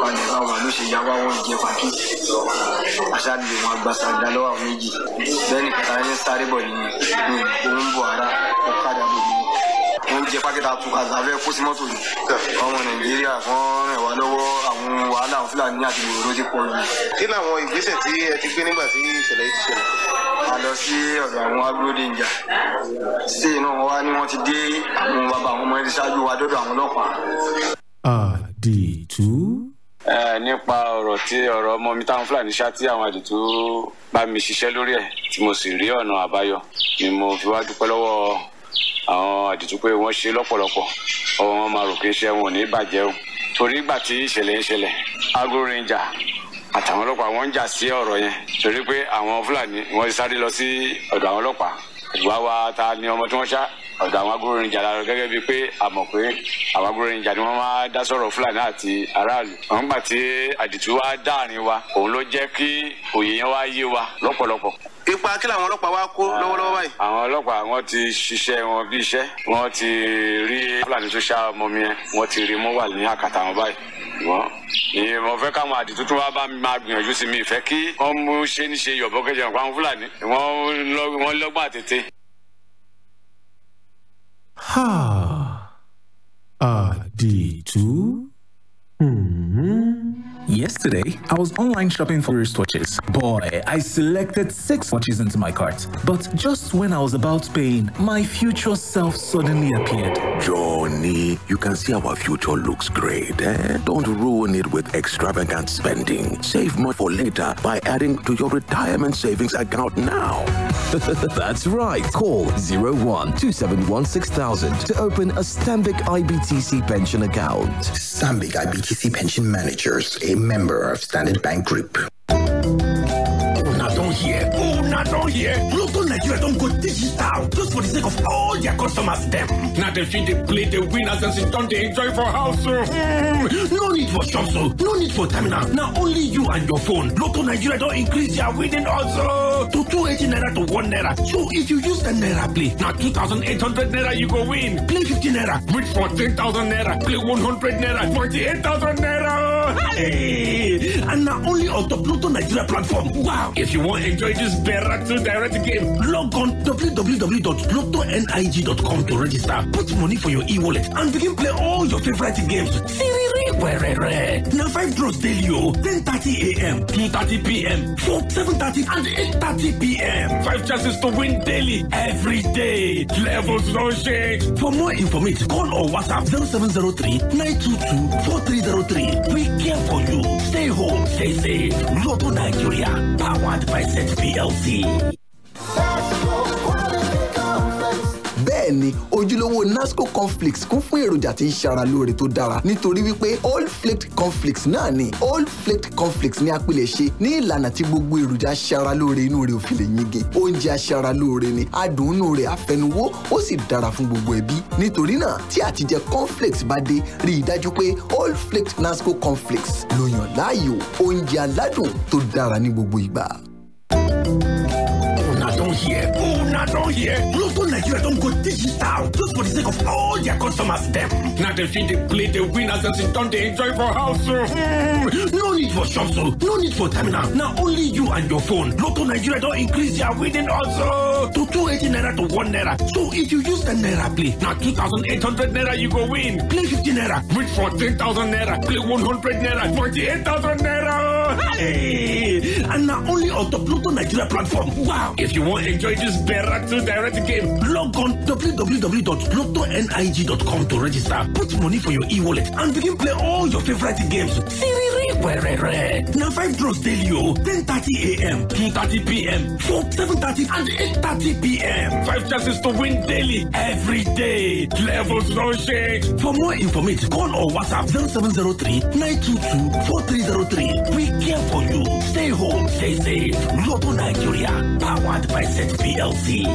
palẹ̀ báwọn ló ṣe ya wá wọn jẹ pàkí aṣáájú wọn agbásàgbà lọ́wọ́ àwọn méjì bẹ́ẹ̀ ni kàtà ní sáré bọ̀ nìyẹn ní òun bọ̀ ara ọ̀kadà bò ní wọ́n jẹ pákẹ́tà àtúkà lábẹ́ kó sí mọ́tò yìí ọmọ nàìjíríà kan rìn wá lọ́wọ́ àwọn wàhálà àwọn fúlàní àti ìròyìn ló ti pọ̀ jù kí làwọn ìgbésẹ̀ tí ẹ ti gbé nígbà tí ìṣẹ̀lẹ̀ yìí ti ṣẹlẹ̀. a lọ sí ọ̀dọ̀ àwọn agbódejà sí inú wọn wá ní wọ́n ti dé àwọn bàbá àwọn ọmọ ẹni ṣáájú wa dọ́dọ̀ àwọn ọlọ́pàá àdìtú. ẹ nípa ọ̀rọ̀ tí ọ̀rọ̀ ọmọ mi táwọn fúlàní ṣá tí àwọn àdìtú bá mi ṣiṣẹ́ lórí ẹ̀ tí mo sì rí ọ̀nà àbáyọ ni mo fi wá dúpẹ́ lọ́wọ́ àwọn àdìtú pé wọ́n ṣe lọ́pọ̀lọpọ̀ ọwọ́ wọn máa rò kí iṣẹ́ wọn ò ní bàjẹ́ o torí ìgbà tí ìṣẹ̀lẹ̀ ń ṣẹlẹ̀ agro ranger àtàwọn ọlọ́pàá wọ́n ń jà sí ọ̀rọ̀ yẹn torí pé àwọn fúlàní wọ́n ti sáré lọ sí ọ̀dọ̀ àwọn ọlọ́pàá ìwà wa ta ni ọmọ tí wọ́n ṣá ọ̀dọ̀ àwọn agbórinjà la lọ gẹ́gẹ́ bíi pé a mọ̀ pé àwọn agbórinjà ni wọ́n máa dá sọ̀rọ̀ fúlàní àti aráàlú. àwọn gbà tí àdìtú wa dáàrin wa òun ló jẹ́ kí òye yẹn wá yé wa lọ́pọ̀lọpọ̀. ipa kí làwọn ọlọ́pàá wá kó lọ́wọ́lọ́wọ́ báyìí. àwọn ọlọ́pàá wọ́n ti ṣiṣẹ́ wọn bí iṣẹ́ wọ́n ti rí fúlàní tó ṣá ọmọ mi yẹn wọ́n ti rí mú wà ní àkàtà wọn báyìí wọ́n ni mo fẹ́ káwọn àdìtú tó wá bá mi máa gbìyànjú sí mi ìfẹ́ kí wọ́n mú ṣe ní ṣe yọ̀bọ̀ kẹjọ nǹkan fúlàní wọ́n lọ́gbọ́n àtètè. Ha. Àdìtú. Hmm. Yesterday, I was online shopping for wristwatches. Boy, I selected six watches into my cart. But just when I was about paying, my future self suddenly appeared. Johnny, you can see our future looks great. Eh? Don't ruin it with extravagant spending. Save more for later by adding to your retirement savings account now. That's right. Call 01 2716 to open a Stambic IBTC pension account. Stambic IBTC Pension Managers, a member of Standard Bank Group. Una don hear, una don hear. Lotto Nigeria don go digital just for the sake of all their customers dem. Na dem fit dey play the winners and sit down dey enjoy for house o. Mm. No need for shops o, no need for terminal. Na only you and your phone. Lotto Nigeria don increase their winning odds o to two eighty naira to one naira. So if you use ten naira play, na two thousand eight hundred naira you go win. Play fifty naira, win fourteen thousand naira. Play one hundred naira, forty-eight thousand naira. Hey! And na only on top Lotto Nigeria platform. Wow! If you wan enjoy this Beratu direct game, log on www.lottonig.com to register. Put money for your e-wallet and begin play all your favorite games. Siriri wẹrẹrẹ. Na five draws daily o. Ten thirty a.m., two thirty p.m., four seven thirty and eight thirty p.m. Five chances to win daily every day. Levels no shake. For more information, call or WhatsApp 0703 922 4303. We care for you. Stay home, stay safe. Lotto Nigeria, powered by Set PLC. bẹ́ẹ̀ni ojúlówó nasco cornflakes kún fún èròjà tí ń ṣara lóore tó dára nítorí wípé all flaked cornflakes náà ni all flaked cornflakes ní apilẹ̀ ṣe ní ìlànà tí gbogbo èròjà ṣara lóore inú rẹ̀ ò fi lè yege oúnjẹ aṣara lóore ni adùn inú rẹ̀ àfẹnuwó ó sì dára fún gbogbo ẹbí nítorí náà tí àtijẹ cornflakes bá dé rí i dájú pé all flaked nasco cornflakes ló yàn láàyò oúnjẹ aládùn tó dára ní gbogbo ìgbà. Una don hear, una don hear. Lotto Nigeria don go digital just for the sake of all their customers dem. Na dem fit dey play the winners and sit down dey enjoy for house o. Mm. No need for shops o, no need for terminal. Na only you and your phone. Lotto Nigeria don increase their winning odds o to two eighty naira to one naira. So if you use ten naira play, na two thousand eight hundred naira you go win. Play fifty naira, win fourteen thousand naira. Play one hundred naira, forty-eight thousand naira. Hey! And na only on top Lotto Nigeria platform. Wow! If you wan enjoy this Beratu direct game, log on www.lottonig.com to register. Put money for your e-wallet and begin play all your favorite games. Siriri wẹrẹrẹ. Na five draws daily o. Ten thirty a.m., two thirty p.m., four seven thirty and eight thirty p.m. Five chances to win daily every day. Levels no shake. For more information, call or WhatsApp 0703 922 4303. We care for you. Stay home, stay safe. Lotto Nigeria, powered by Set PLC.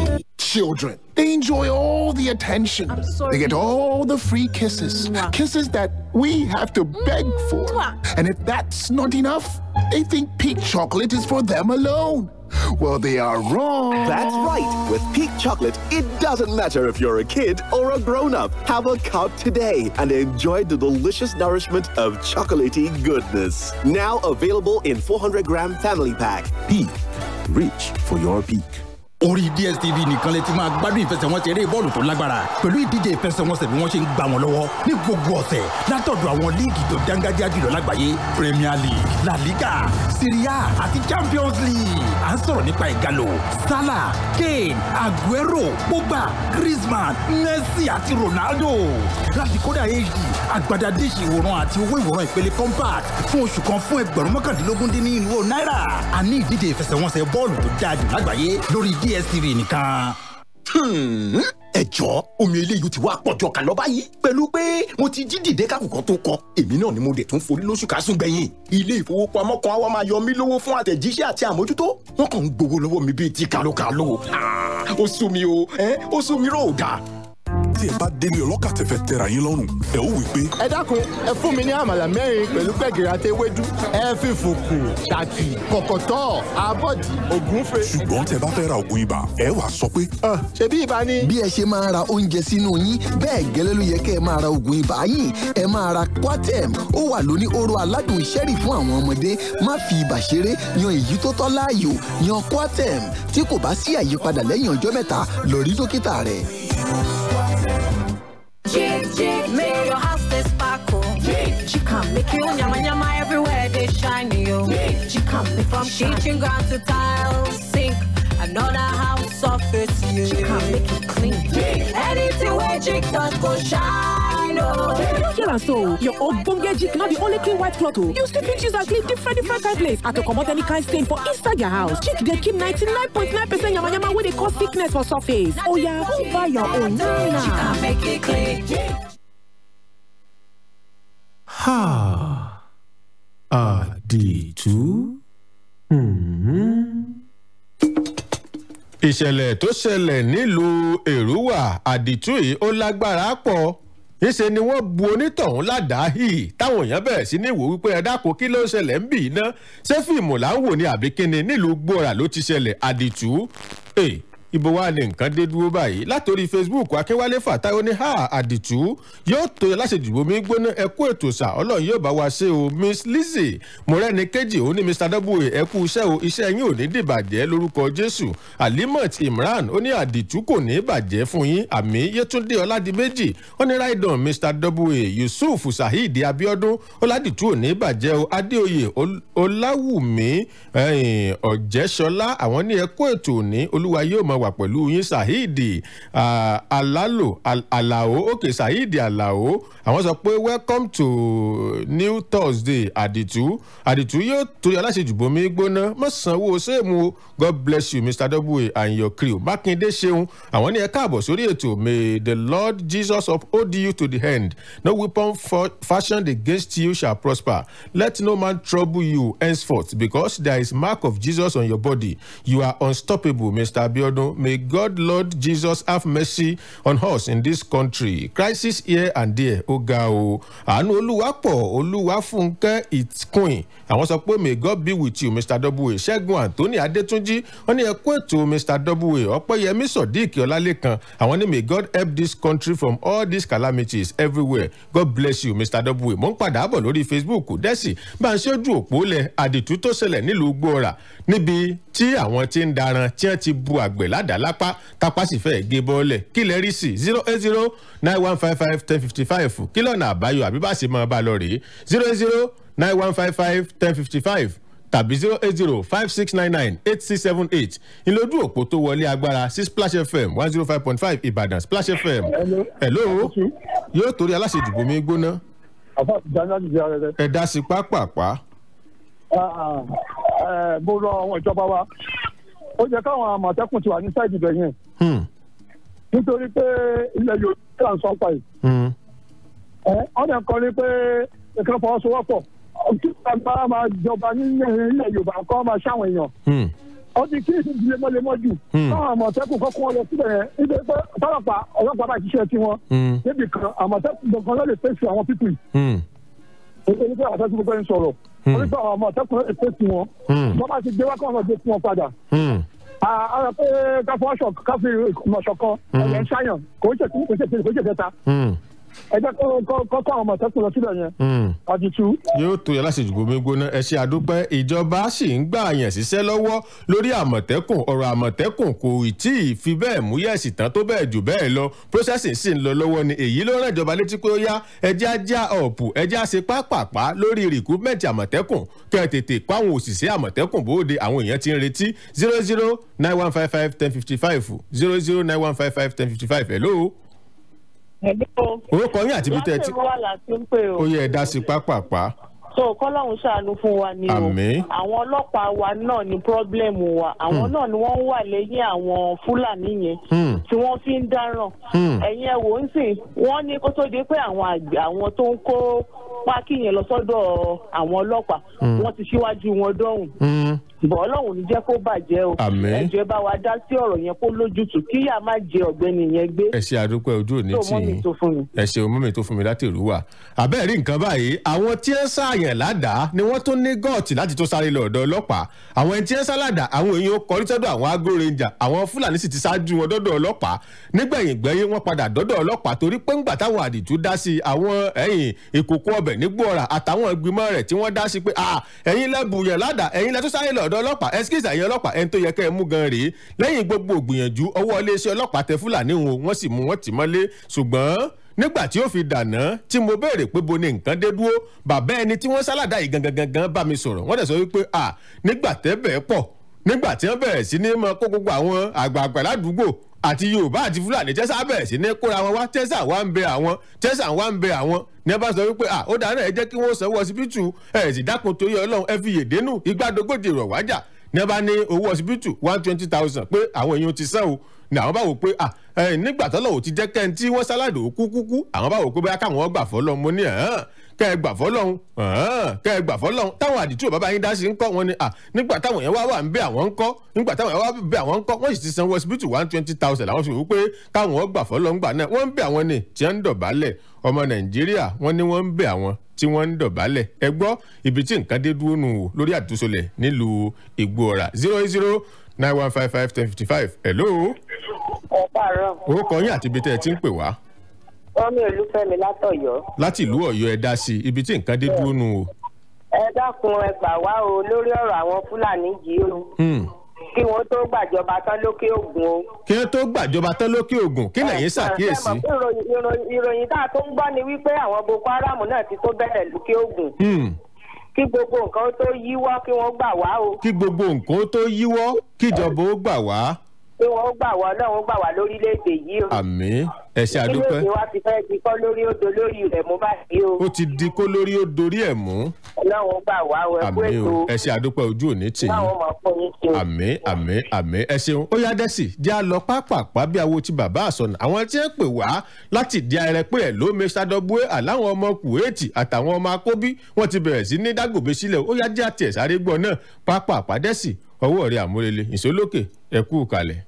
children. They enjoy all the attention. They get all the free kisses. Kisses that we have to beg for. And if that's not enough, they think peak chocolate is for them alone. Well, they are wrong. That's right. With Peak Chocolate, it doesn't matter if you're a kid or a grown up. Have a cup today and enjoy the delicious nourishment of chocolatey goodness. Now available in 400 gram family pack. Peak. Reach for your peak. orí dstv nìkan lè ti máa gbádùn ìfẹsẹ̀wọnsẹ̀ eré bọ́ọ̀lù tó lágbára pẹ̀lú ìdíje ìfẹsẹ̀wọnsẹ̀ bí wọ́n ṣe ń gbà wọ́n lọ́wọ́ ní gbogbo ọ̀sẹ̀ látọ̀dọ̀ àwọn líìgì tó dángájá jùlọ lágbàáyé premier league la liga serie a àti champions league à ń sọ̀rọ̀ nípa ìgalò salah kane aguero pogba griezmann messi àti ronaldo láti kódà hd àgbàdá díṣì ìwòran àti owó ìwòran ìpele compact fún oṣù kan fún ẹgbẹ̀rún mọ́kàndínlógún dín ní irínwó náírà àní ìdíje ìfẹsẹ̀wọnsẹ̀ bọ́ọ̀lù tó dáa jù lágbàáyé lórí dstv nìkan. ẹ jọ omi eléyìí ti wá pọ̀jọ kà lọ báyìí pẹ̀lú pé mo ti jí dìde kákùkọ tó kọ èmi náà ni mo dẹ̀ tún forí lóṣù kásùn gbẹ̀yìn ilé ìfowópamọ́ kan wá máa yọ mí lówó fún àtẹ̀jíṣẹ́ àti àmójútó wọ́n kàn ń gbowó lọ́wọ́ mi bíi ti kàlókàló ó sú mi o ó sú mi rò dáa tí ẹ bá délé ọlọ́kà tẹ̀fẹ̀ tẹ̀ra yín lọ́rùn ẹ ó wí pé. ẹ dákun ẹ fún mi ní àmàlà mẹ́rin pẹ̀lú gbẹ̀gìrì àti ewédú ẹ fi fùkù ṣàkì kọ̀kọ̀tọ̀ abọ́dì ògúnfe. ṣùgbọ́n tẹ bá fẹ́ ra oògùn ibà ẹ wà sọ pé. ṣebí ibà ni. bí ẹ ṣe máa ra oúnjẹ sínú yín bẹ́ẹ̀ gẹ́lẹ́ ló yẹ kẹ́ ẹ máa ra oògùn ibà yín ẹ máa ra Coartem ó wà lóní oró aládùn ṣẹ́rì fún àwọn ọmọdé má fi ibà ṣeré yan èyí tó tọ́ láàyò yan Coartem tí kò bá sí àyípadà lẹ́yìn ọjọ́ mẹ́ta lọ rí dókítà rẹ̀. Jig, jig, make your house they sparkle. Jig, she come make you nyama nyama everywhere they shine you. Jig, she come make from kitchen ground to tiles, sink, another house surface you. She come make it clean. Jig, anything where jig does go shine oh. Here and so, your ogbonge jig not the only clean white cloth oh. You still fit use and clean different different kind place and to comot any kind stain for inside your house. Jig dey keep 99.9 percent yama yama wey dey cause sickness for surface. Oya, come buy your own now. She come make it clean. Jig. Ha. Àdìtú. ìṣẹ̀lẹ̀ tó ṣẹlẹ̀ nílùú èrúwà àdìtú yìí ó lágbára pọ̀ níṣẹ́ ni wọ́n bu onítọ̀hún ládàáhì táwọn èèyàn bẹ̀rẹ̀ sí ní wò wípé ẹ dákun kí ló ń ṣẹlẹ̀ ń bì í ná ṣé fíìmù là ń wò ní àbí kíni nílùú gbòòrà ló ti ṣẹlẹ̀ àdìtú ibo wa ni nǹkan dé dúró báyìí látòrí facebook akínwálé fàtáyọ ní ha àdìtú yóò tó yẹ láṣejùbọ mi gbóná ẹkú ètò sà ọlọrun yóò bá wa ṣe o miss lizzy mọrẹni kejì òun ní mr w ẹkú iṣẹ o iṣẹ yín ò ní dìbàjẹ lórúkọ jésù alimot imran ó ní àdìtú kò ní bàjẹ́ fún yín àmì yétúndé ọládìméjì ó ní raidon mr w yusuf saheed abiodun ọládìtú ò ní bàjẹ́ o adéoyè ọláwùmí ọ̀jẹ̀ṣọlá àwọn ní ẹkú ètò òní olúwa yóò mọ wà pẹ̀lú yín saheed alalo alao òkè saheed alao àwọn sọ pé welcome to new thursday àdìtú àdìtú yóò torí aláṣejù bomi gbóná mọ̀ sanwó sẹ́ẹ̀mù o god bless you mr w and your crew mákindé ṣeun àwọn ní ẹ káàbọ̀ sórí ètò may the lord jesus uphold you to the end no weapon fashioned against you shall prosper let no man trouble you henceforth because there is mark of jesus on your body you are unstoppable mr abiodun may god lord jesus have mercy on us in this country crisis here and there ó ga o àánú olúwa pọ̀ olúwa fúnkẹ́ it's queen àwọn sọ pé may god be with you mr w ṣẹ́gun anthony adétúnjì wọ́n ní ẹkú ètò mr w ọ̀pẹ́yẹmí sodiq ọlálẹ́kan àwọn ní may god help this country from all these calamities everywhere god bless you mr w mo ń padà bọ̀ lórí facebook dẹ́sì bá ń ṣojú òpó lẹ̀ àdìtú tó ṣẹlẹ̀ nílùú gbọ́ra níbi tí àwọn ti ń daran tí wọ́n ti bu àgbẹ̀ ládàá lápá tápá sì fẹ́ gé bọ́ọ̀lẹ̀ kí lẹ rí sí zero eight zero nine one five five ten fifty five kí lọ́nà àbáyọ àbí bá ṣe máa bá lọ rèé zero eight zero nine one five five ten fifty five tàbí zero eight zero five six nine nine eight six seven eight ìlójú òpó tó wọlé agbára sí splash fm one zero five point five ìbàdàn splash fm hello yóò torí aláṣejùbọ mi gbóná àfa ìdáná ti di ara rẹ. ẹ dá sí pápápá. mo rọ àwọn ìjọba wa ó yẹ káwọn àmọ̀tẹ́kùn ti wà ní sáìdì ibẹ̀ yẹn nítorí pé ilẹ̀ yorùbá là ń sọ pa yìí ọ̀nà kan ní pé nǹkan fọwọ́sowọ́pọ̀ kí agbára máa jọba nílẹ̀ yorùbá kọ́ máa ṣáwọn èèyàn ó ti kí ìsìn lemọ́lemọ́ jù káwọn àmọ̀tẹ́kùn kọ́kọ́ wọn lọ síbẹ̀ yẹn nítorí pé ọlọ́pàá ọlọ́pàá bá ṣiṣẹ́ tiwọn níbi kan àmọ̀tẹ́kùn gbọ̀ngàn ló lè fèsì àwọn pípì nítorí pé àtẹ́kùn gbogbo ẹni sọ̀rọ̀ wọ́n ní pé àwọn àmọ̀tẹ́kùn ló lè fèsì wọn wọ́n bá ti gbé wá káwọn gbé fún wọn padà ara pé káfọ́ aṣọ káfí ìmọ̀ṣọ̀ kan ẹ̀yẹ ń ṣàyàn kò ń ṣe kí kò ń ṣe kí kò ń ṣe kẹta ẹ jẹ́ kó kó àwọn àmọ̀tẹ́kùn lọ síbẹ̀ yẹn àdìtú. yóò tó yẹ láti jùgbọ́ mi gbóná ẹ ṣe àdúpẹ́ ìjọba sì ń gbà yàn síṣẹ́ lọ́wọ́ lórí àmọ̀tẹ́kùn ọ̀rọ̀ àmọ̀tẹ́kùn kò tí ì fi bẹ́ẹ̀ mú yẹ̀sì tán tó bẹ́ẹ̀ jù bẹ́ẹ̀ lọ processing sì ń lọ lọ́wọ́ ni èyí ló rán ìjọba létí pé ó yá ẹjẹ́ ajá ọ̀pù ẹjẹ́ àṣe pápápá lórí recruitment àmọ̀tẹ́kùn kẹ́ ẹ tètè kó àwọn òṣìṣẹ́ àmọ̀tẹ́kùn bóde àwọn èèyàn ti ń retí zero zero nine one five five ten fifty five zero zero nine one five five ten fifty five hello orúkọ yín àti ibi tẹ́ ẹ ti. láti wà láti ń pè o. ó yẹ ẹ dá sí pápápá. so kọ́lọ́hún ṣàánú fún wa ni o. Àmín. àwọn ọlọ́pàá wa náà ni pírọ́blẹ́mù wa àwọn náà ni wọ́n ń wà lẹ́yìn àwọn fúlàní yẹn tí wọ́n fi ń dáràn. ẹ̀yin ẹ̀ wò ń sìn wọ́n ní kó tó di pé àwọn àgbẹ̀ àwọn tó ń kó pákí yẹn lọ sọ́dọ̀ àwọn ọlọ́pàá wọ́n ti ṣíwájú wọn dọ́hùn bọ̀ ọlọ́run ní jẹ́ kó bàjẹ́ o Àmín. ẹ jẹ́ bá wa dá sí ọ̀rọ̀ yẹn kó lójútùú kíyà má jẹ ọ̀gbẹ́ni yẹn gbé. ẹ ṣe àdúpẹ́ ojú òní tó tì mọ́ mi yín tó fún mi. ẹ ṣeun mọ́mí tó fún mi láti ìrú wa àbẹ́ẹ̀ rí nǹkan báyìí àwọn tí ń ṣàyàn ládàá ni wọ́n tún ní gọ́ọ̀tì láti tó sáré lọ ọ̀dọ̀ ọlọ́pàá àwọn ẹni tí ń sálàdà àwọn èèyàn kọrí sọ́dọ̀ àwọn agro ranger àwọn fúlàní sì ti ṣáájú wọn dọ́dọ̀ ọlọ́pàá nígbẹ̀yìn gbẹ́yìn wọ́n padà dọ́dọ̀ ọlọ́pàá torí pé ńgbà táwọn àdìtú dá sí àwọn ẹ̀yìn ìkòkò ọbẹ̀ nígbòòrà àtàwọn ìgbìmọ̀ rẹ̀ tí wọ́n dá sí pé "Ah, ẹ̀yin lẹ́bùyàn ládàá ẹ̀yin lẹ́tọ́ sáré lọ ọ̀dọ̀ ọlọ́pàá ẹ̀skísà ẹ̀yin ọlọ́pàá ẹni tó yẹ kẹ́ ẹ mú gan rèé lẹ́yìn gbogbo ògbìyànjú ọwọ́ iléeṣẹ́ ọlọ́pàá tẹ fúlàní wọn wọ́n sì mú wọn tì mọ́lé ṣùgbọ́n nígbà tí ó fi dànà tí mo béèrè pé bo ni nǹkan dé dúró bàbá ẹni tí wọ́n sálàdà yìí gangan gangan bá mi sọ̀rọ̀ wọ́n dẹ̀ sọ wípé à nígbà tẹ́bẹ̀ pọ̀ nígbà tí wọ́n bẹ̀rẹ̀ sí ní mọ kó gbogbo àwọn àgbààgbà ládùúgbò àti yorùbá àti fúlàní tẹ́sà bẹ̀rẹ̀ sí ní kóra wọn wá tẹ́sà wá ń bẹ àwọn tẹ́sà wá ń bẹ àwọn ní ẹ bá sọ wípé à ó dáná ẹ jẹ́ kí wọ́n sanwó ọsibítù ẹ̀ sì dákun torí ọlọ́run ẹ fi yèdénú igbádogójì rọ̀ wájà ní ẹ bá ní owó ọsibítù one twenty thousand pé àwọn èèyàn ti san o ní àwọn bá wò pé à ẹ nígbà tọ́lọ̀ ò ti jẹ́ kẹ́ ẹ tí wọ́n sálàdò kú kúkú àwọn bá wò pé bóyá káwọn gbà fọ́lọ́ mo ní ẹ̀hán kẹ́ ẹ gbà fọ́lọ́hún ẹ̀hán kẹ́ ẹ gbà fọ́lọ́hún táwọn àdìtú ò bàbá yín dá sí ń kọ́ wọn ni à nígbà táwọn yẹn wá wà ń bẹ àwọn ń kọ́ nígbà táwọn yẹn wá bẹ àwọn ń kọ́ wọ́n sì ti sanwó ọsibítù one twenty thousand làwọn fi wò pé káwọn gbà fọ́lọ́hún gbà náà wọ́n ń bẹ àwọn ni tí wọ́n ń dọ̀bálẹ̀ ọmọ nàìjíríà wọ́n ní wọ́n ń bẹ àwọn tí wọ́n ń dọ̀bálẹ̀ ẹ gbọ́ ibi tí nǹkan dé dúró nù wò lórí àtúnṣolẹ̀ nílùú ìgbòòrà zero eight zero nine one five five ten fifty five hello ẹ káàárọ̀ orúkọ yín àti ibi tẹ́ ẹ ti ń pè wá wọ́n ní olúfẹ́mi látọ̀yọ́. láti ìlú ọ̀yọ́ ẹ dá sí ibi tí nǹkan dé dúró nù wò. ẹ dákun ẹ gbà wá o lórí ọ̀rọ̀ àwọn fúlàní yìí o Hmm. kí wọ́n tó gbàjọba tán lókè ògùn o. kí wọ́n tó gbàjọba tán lókè ògùn kí lẹ́yìn ṣàkíyèsí. Ẹ mọ̀ pé ìròyìn- ìròyìn- ìròyìn tá a tó ń gbọ́ ni wípé àwọn boko haram náà ti tó bẹ̀rẹ̀ lókè ògùn Hmm. kí gbogbo nǹkan ó tó yíwọ́ kí wọ́n gbà wá o kí gbogbo nǹkan ó tó yíwọ́ kíjọba ó gbà wá kí wọ́n ó gbà wá ọlọ́run gbà wá lórílẹ̀‐èdè yìí o. àmì ẹ ṣe kí àdúpẹ́ lóde wa ti fẹ́ di kọ́ lórí odò lórí rẹ̀ mú báyìí o ó ti di kó lórí ó dorí ẹ̀ mú ọlọ́run gbà wá o ẹ kú àmì ètò o ẹ ṣe àdúpẹ́ ojú òní tì yín báwọn máa fún yín ṣe o. àmì àmì àmì ẹ ṣeun ó yá dẹ́sì jẹ́ à lọ pápápá bí awo ti bàbá àsọnà àwọn tí ń pè wá láti di ayẹrẹ pé ẹ̀ ló mẹ́sà dọ́búwé àláwọn ọmọ kùwéètì àtàwọn ọmọ akóbí wọ́n ti bẹ̀rẹ̀ sí ní dágòbé sílẹ̀ ó yá jẹ́ àti ẹ̀sáré gbọ́ náà pápápá dẹ́sì ọwọ́ rẹ̀ àmúrelé ìsólókè ẹ kú kalẹ̀.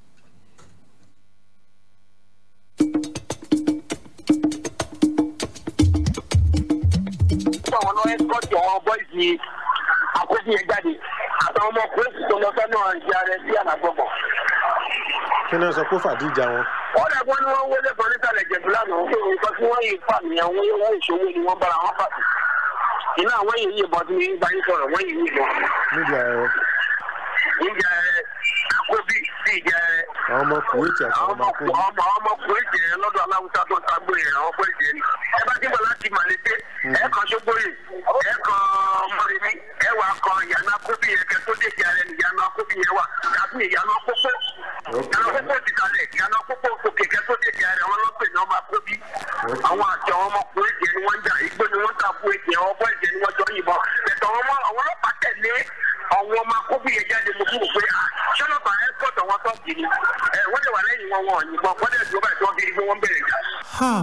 fún àwọn náà ẹ́sìkọ́tì àwọn bọ́ìsì àkóso yẹn jáde àtàwọn ọmọ kúrẹ́sì tó lọ sọ́nà ìjà rẹ̀ sí ànàgbọ̀gbọ̀. kí náà sọ pé fàdíjà wọn. wọ́n dẹ̀ gbọ́n ní wọ́n wọlé kan nísàlẹ̀ jẹ̀bù lánàá ó kéwòn nǹkan tí wọ́n yìí fà nìyẹn wọ́n owó ìṣòwò ni wọ́n bára wọn pàṣẹ. iná àwọn yìí yìnbọn tí mi bá yín sọ̀rọ̀ wọ́n yìí yìnbọn. níbi ayẹyẹ ìjà rẹ̀ àkóbí sí ìjà rẹ̀. àwọn ọmọ kùwéètì àtàwọn ọmọ akóbí. ọmọ ọmọ kúrẹ́sì yẹn lọ́dọ̀ aláwùsá tó ń tagbó yẹn àwọn kúrẹ́sì yẹn ni. ẹ bá dìbò láti màlété ẹ kan ṣógbóyè ẹ kan mọ̀rẹ́mí ẹ wà kan ìyànà kóbí yẹn kẹ tó déjì ara ẹni ìyànà kóbí yẹn wà tàbí ìyànà pópó ìyànà pópó ti kalẹ̀ ìyànà pópó òkè kẹ tó déjì ara wọn lọ́pẹ̀ ní ọmọ akóbí. àwọn àti àwọn ọmọ kúrẹ́sì yẹn ni wọ́n ń jà igbó ni wọ́n ń ta fún èjì àwọn ọmọ ẹ̀jẹ̀ ni wọ́n jọ yìnbọn bẹ̀tẹ̀ àwọn ọmọ àwọn ọlọ́pàá tẹ̀lé àwọn ọmọ akóbí yẹn jáde mo fún òpin ṣọlọ́pàá ẹ̀ kọ́tọ̀ wọn tọ́ kiri ẹ̀ wọ́n lè wà lẹ́yìn wọn wọn ò yìnbọn wọ́n lè dúró báyìí tí wọ́n fi rí pé wọ́n bẹ̀rẹ̀ jà. Ha.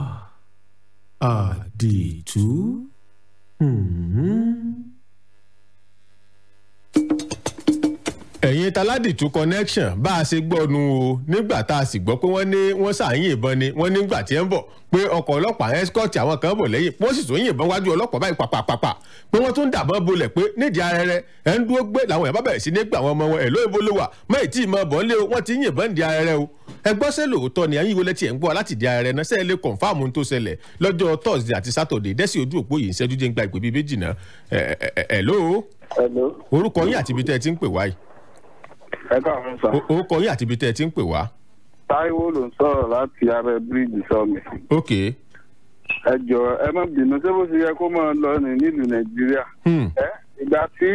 Àdìtú. Hmm. ẹ̀yin taládìtú connection bá a ṣe gbọ́ nu o nígbà tá a sì gbọ́ pé wọ́n ní wọ́n ṣàyìn ìbọn ni wọ́n nígbà tí ẹ ń bọ̀ pé ọkọ̀ ọlọ́pàá escort àwọn kan bọ̀ lẹ́yìn wọ́n sì tún yìnbọn wájú ọlọ́pàá báyìí pàpàpàpà pé wọ́n tún dàbọn bolẹ̀ pé nídìí arẹrẹ ẹ̀ ń dúró gbé làwọn èèyàn bá bẹ̀rẹ̀ sí ní gbà wọn ọmọ wọn ẹ̀ ló ibo ló wà mọ́ ètí ìmọ̀ bọ̀ ńlẹ̀ o wọ́n ti yìnbọn ń di arẹrẹ o ẹ gbọ́ sẹ́ lóòótọ́ ni ẹ̀yin ìwọlẹ̀ tí ẹ̀ ń gbọ́ láti di arẹrẹ náà sẹ́ẹ̀ lè kọ̀nfàmù tó ṣẹlẹ̀ lọ́jọ́ thursday àti saturday dẹ́sí ojú òpó yìí ń ṣẹ́jú jẹ́ ń gba ìpè bíi méjì náà ẹ̀ ẹ̀ ẹ̀ lóo orúkọ yín àti ibi tẹ́ ẹ ti ń pè wá yìí ẹ káàárọ̀ sá. orúkọ yín àti ibi tẹ́ ẹ ti ń pè wá. táíwò ló ń sọ̀rọ̀ láti abẹ́ bíríìjì sọ́mi. ok. ẹ jọ ẹ má bínú ṣé bó ṣe yẹ kó máa lọ ní nílùú nàìjíríà. ẹ ìgbà tí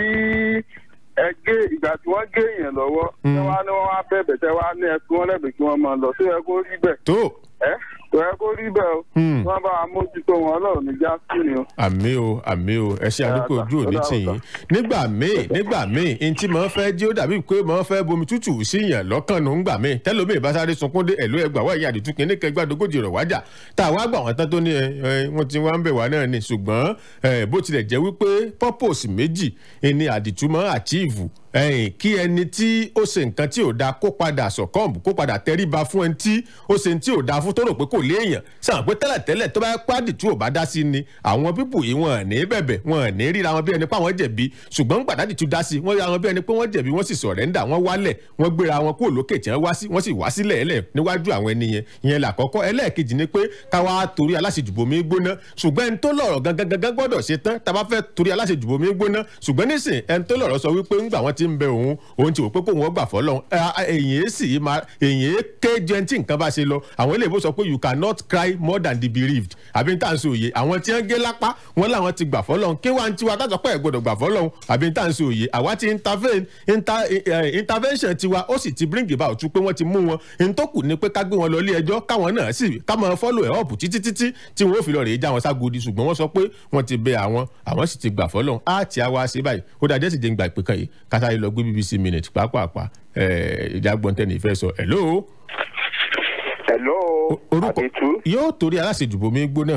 ẹ gé ìgbà tí wọ́n gé èèyàn lọ́wọ́ ṣé wọ́n á ní wọ́n wá bẹ̀bẹ̀ ṣé wọ́n á ní ẹkún wọn lẹ́bẹ̀ẹ́ kí wọ́n máa lọ ṣé yẹ kó rí bẹ́ẹ̀. tó. ẹ kò yẹ kó rí bẹ́ẹ̀ o. wọ́n bá wa mójútó wọn ọlọ́run ní jásí ni o. àmì o àmì o ẹ ṣe àdúgbò ojú òní tìyín nígbà míì nígbà míì n tí màá fẹ́ jí ó dàbí pé màá fẹ́ bomi tútù sí yàn lọ́kàn nù ńgbà míì tẹ́lómi ìbásáré sunkún dé ẹ̀lú ẹgbàá wáyé àdìtú kìíní kẹgbàdógójì rẹ̀ wájà tá a wá gbà wọ́n tán tó ní ẹ ẹ wọ́n ti wá ń bẹ̀ wá náà ni ṣùgbọ́n ẹ bó tilẹ̀ jẹ́ wípé purpose méjì ni àdìtú máa achieve ẹyìn kí ẹni tí ó ṣe nǹkan tí ò da kó padà sọ̀kọ́ǹbù kó padà tẹríba fún ẹni tí ó ṣe tí ò da fún tó rò pé kò léèyàn sàn pé tẹ́lẹ̀tẹ́lẹ̀ tó bá pàdé tí ò bá dá sí ni àwọn pípù yìí wọn ní bẹ̀bẹ̀ wọn ní ríra wọn bí ẹni pé àwọn jẹ̀bi ṣùgbọ́n gbàdájì tún dá sí wọn ríra wọn bí ẹni pé wọ́n jẹ̀bi wọ́n sì sọ̀rẹ́ńdà wọ́n wálẹ̀ wọ́n gbéra wọn kúrò lókè tí wọ́n wá sí wọ́n sì wá sílẹ̀ ẹlẹ̀ níwájú àwọn ẹni yẹn ìyẹn làkọ́kọ́ ẹlẹ́ẹ̀kejì ni pé káwa torí aláṣejùbomi gbóná ṣùgbọ́n ẹni tó lọ̀rọ̀ gangan gangan gbọ́dọ̀ ṣe tán tá a bá fẹ́ torí aláṣejùbomi gbóná ṣùgbọ́n nísìn ẹni tó lọ̀rọ̀ sọ wípé ńgbà wọn ti ń bẹ òun òun ti wò pé kóun ọgbà fọlọ́n èyàn sì máa èyàn ké jẹun tí nǹkan bá ṣe lọ àwọn ilé ìbò sọ pé you cannot cry more than the bereaved àbí n tà ń sọ òye àwọn tí wọ́n gé lápá wọn làwọn ti gbà fọlọ́n kí wàá tiwa ká sọ pé ẹ̀ gbọ́dọ̀ gbà fọlọ́n àbí n tà ń sọ òye àwa ti intervene intervention tiwa ó sì ti bring about pé wọ́n ti mú wọn n tó kù ni pé ká gbé wọn lọ ilé ẹjọ́ káwọn náà sì ká máa follow ẹ̀ up títí títí tí wọ́n ó fi lọ rèé já wọn ságodi ṣùgbọ́n wọ́n sọ pé wọ́n ti bẹ àwọn àwọn sì ti gbà fọlọ́n á ti àwa ṣe báyìí ó dájẹ́ sì jẹ́ ń gba ìpè kan yìí kátà lọ gbé bbc minute pàápàá ìjà gbọ́ntẹ́ni ìfẹ́ sọ hello. hello orúkọ yóò torí aláṣejùbọ mi gbóná.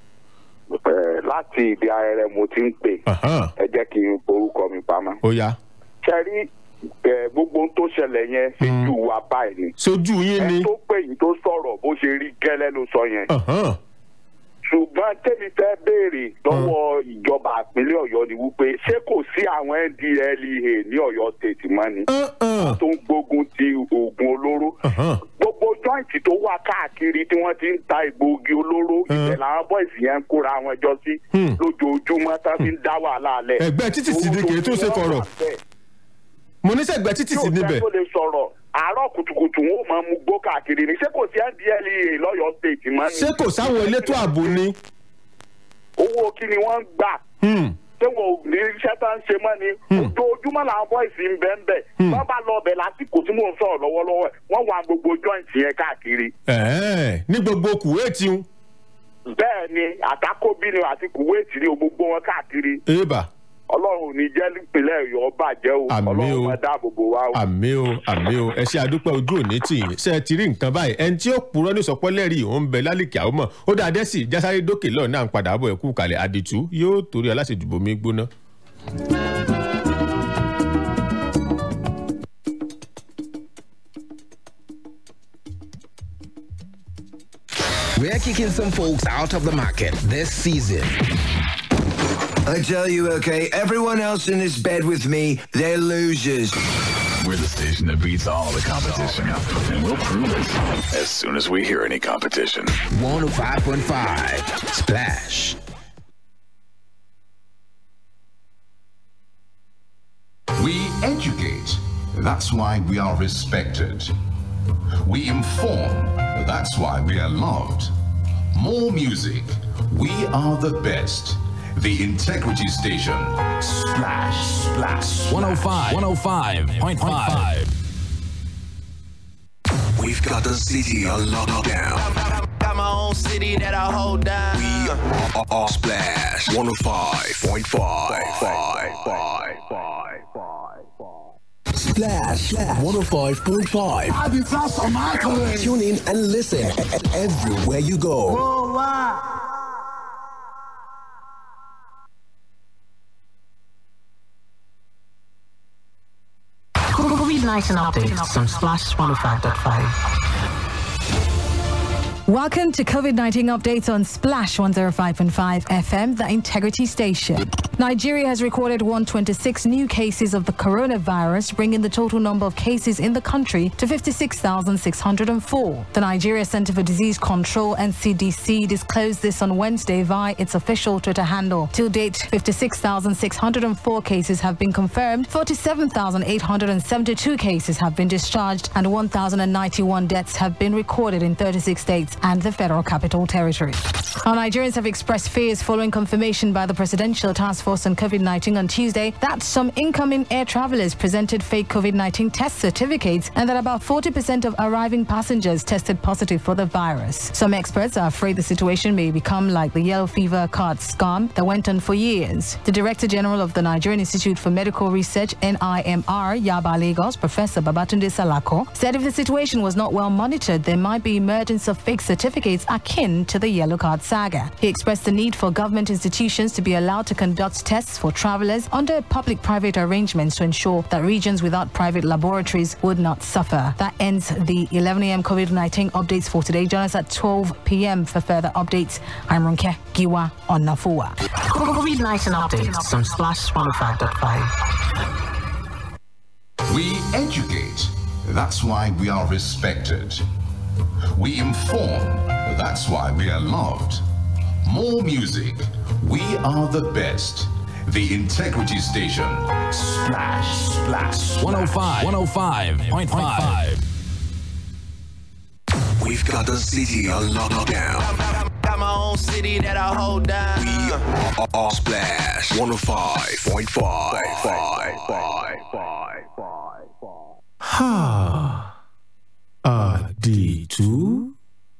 láti ìdí ayẹyẹ mo ti ń pè ẹ jẹ́ kí n orúkọ mi pamọ́. ó yá. sẹ́rí gbogbo ohun tó ṣẹlẹ̀ yẹn ṣojú wa báyìí ni. ṣojú yín ni. ẹ tó pè yín tó sọ̀rọ̀ bó ṣe rí gẹ́lẹ́ ló sọ yẹn ṣùgbọ́n tẹ́mi fẹ́ béèrè lọ́wọ́ ìjọba ìpínlẹ̀ ọ̀yọ́ ni wípé ṣé kò sí àwọn ndlea ní ọ̀yọ́ state mọ́ ni tó ń gbógun ti oògùn olóró gbogbo joint tó wà káàkiri tí wọ́n ti ń ta egbòogi olóró ibẹ̀ làwọn boys yẹn ń kóra wọn jọ sí lójoojúmọ́ tá fi ń dá wàhálà alẹ́. ẹgbẹ́ títì sí ni kì í tún ṣe kọ̀rọ̀ mo ní sẹ́gbẹ́ títì sí níbẹ̀. tí o fẹ́ tó lè sọ̀rọ̀ àárọ̀ kùtùkùtù wọn ò máa mú gbó káàkiri ni ṣé kò sí ndlea lọ́yọ̀ọ́ state mọ́ ni. ṣé kò sáwọn elétò ààbò ni. owó kí ni wọ́n ń gbà. ṣé wọn ò ní iṣẹ́ tá ń ṣe mọ́ ni. ojoojúmọ́ làwọn bọ́ìsì ń bẹ́ẹ̀ bẹ́ẹ̀. wọ́n bá lọ ọbẹ̀ lásìkò tí mò ń sọ̀rọ̀ lọ́wọ́lọ́wọ́ ẹ̀ wọ́n wà gbogbo joint yẹn káàkiri. ní gbogbo kuwait ń. bẹ́ẹ̀ ni àtàkóbí ni àti kuwait ni gbogbo wọn káàkiri. eba ọlọ́run ò ní jẹ́ nípìnlẹ̀ ọ̀yọ́ bàjẹ́ o ọlọ́run máa dáàbò bò wá o. àmì o àmì o ẹ ṣe àdúpẹ́ ojú òní tì yín ṣe ti rí nǹkan báyìí ẹni tí ó purọ́ ní sọpọ́lẹ́rì òun bẹ lálìkí àwọn mọ̀ ó dáa dẹ́sì jásáré dókè lọ́ọ̀ náà ń padà bọ̀ ẹ̀kú kalẹ̀ àdìtú yóò torí aláṣejùbọ̀ mi gbóná. We're kicking some folks out of the market this season. I tell you, okay, everyone else in this bed with me, they're losers. We're the station that beats all the competition. And we'll prove it as soon as we hear any competition. 105.5 Splash. We educate. That's why we are respected. We inform. That's why we are loved. More music. We are the best. The Integrity Station. Splash, splash. 105, 105.5. We've got the city on lockdown. Got my own city that I hold down. We are, are Splash 105.5. Splash 105.5. I'll be fast on my colleague. Tune in and listen everywhere you go. Oh, wow. COVID-19 updates on Splash 105.5. Welcome to COVID 19 updates on Splash 105.5 FM, the integrity station. Nigeria has recorded 126 new cases of the coronavirus, bringing the total number of cases in the country to 56,604. The Nigeria Center for Disease Control NCDC disclosed this on Wednesday via its official Twitter handle. Till date, 56,604 cases have been confirmed, 47,872 cases have been discharged, and 1,091 deaths have been recorded in 36 states and the Federal Capital Territory. Our Nigerians have expressed fears following confirmation by the Presidential Task Force on COVID 19 on Tuesday that some incoming air travelers presented fake COVID 19 test certificates and that about 40% of arriving passengers tested positive for the virus. Some experts are afraid the situation may become like the yellow fever card scam that went on for years. The Director General of the Nigerian Institute for Medical Research, NIMR, Yaba Lagos, Professor Babatunde Salako, said if the situation was not well monitored, there might be emergence of fake certificates akin to the yellow card saga. He expressed the need for government institutions to be allowed to conduct tests for travelers under public-private arrangements to ensure that regions without private laboratories would not suffer. That ends the 11 a.m. COVID-19 updates for today. Join us at 12 p.m. for further updates. I'm Ronke Giwa on Nafua. COVID-19 updates on Splash 105.5. We educate. That's why we are respected. We inform. That's why we are loved. More music. We are the best. The Integrity Station. Splash, splash. 105, 105.5. We've got the city on lockdown. Got my own city that I hold down. We are, are Splash 105.5. Ha. Àdìtú.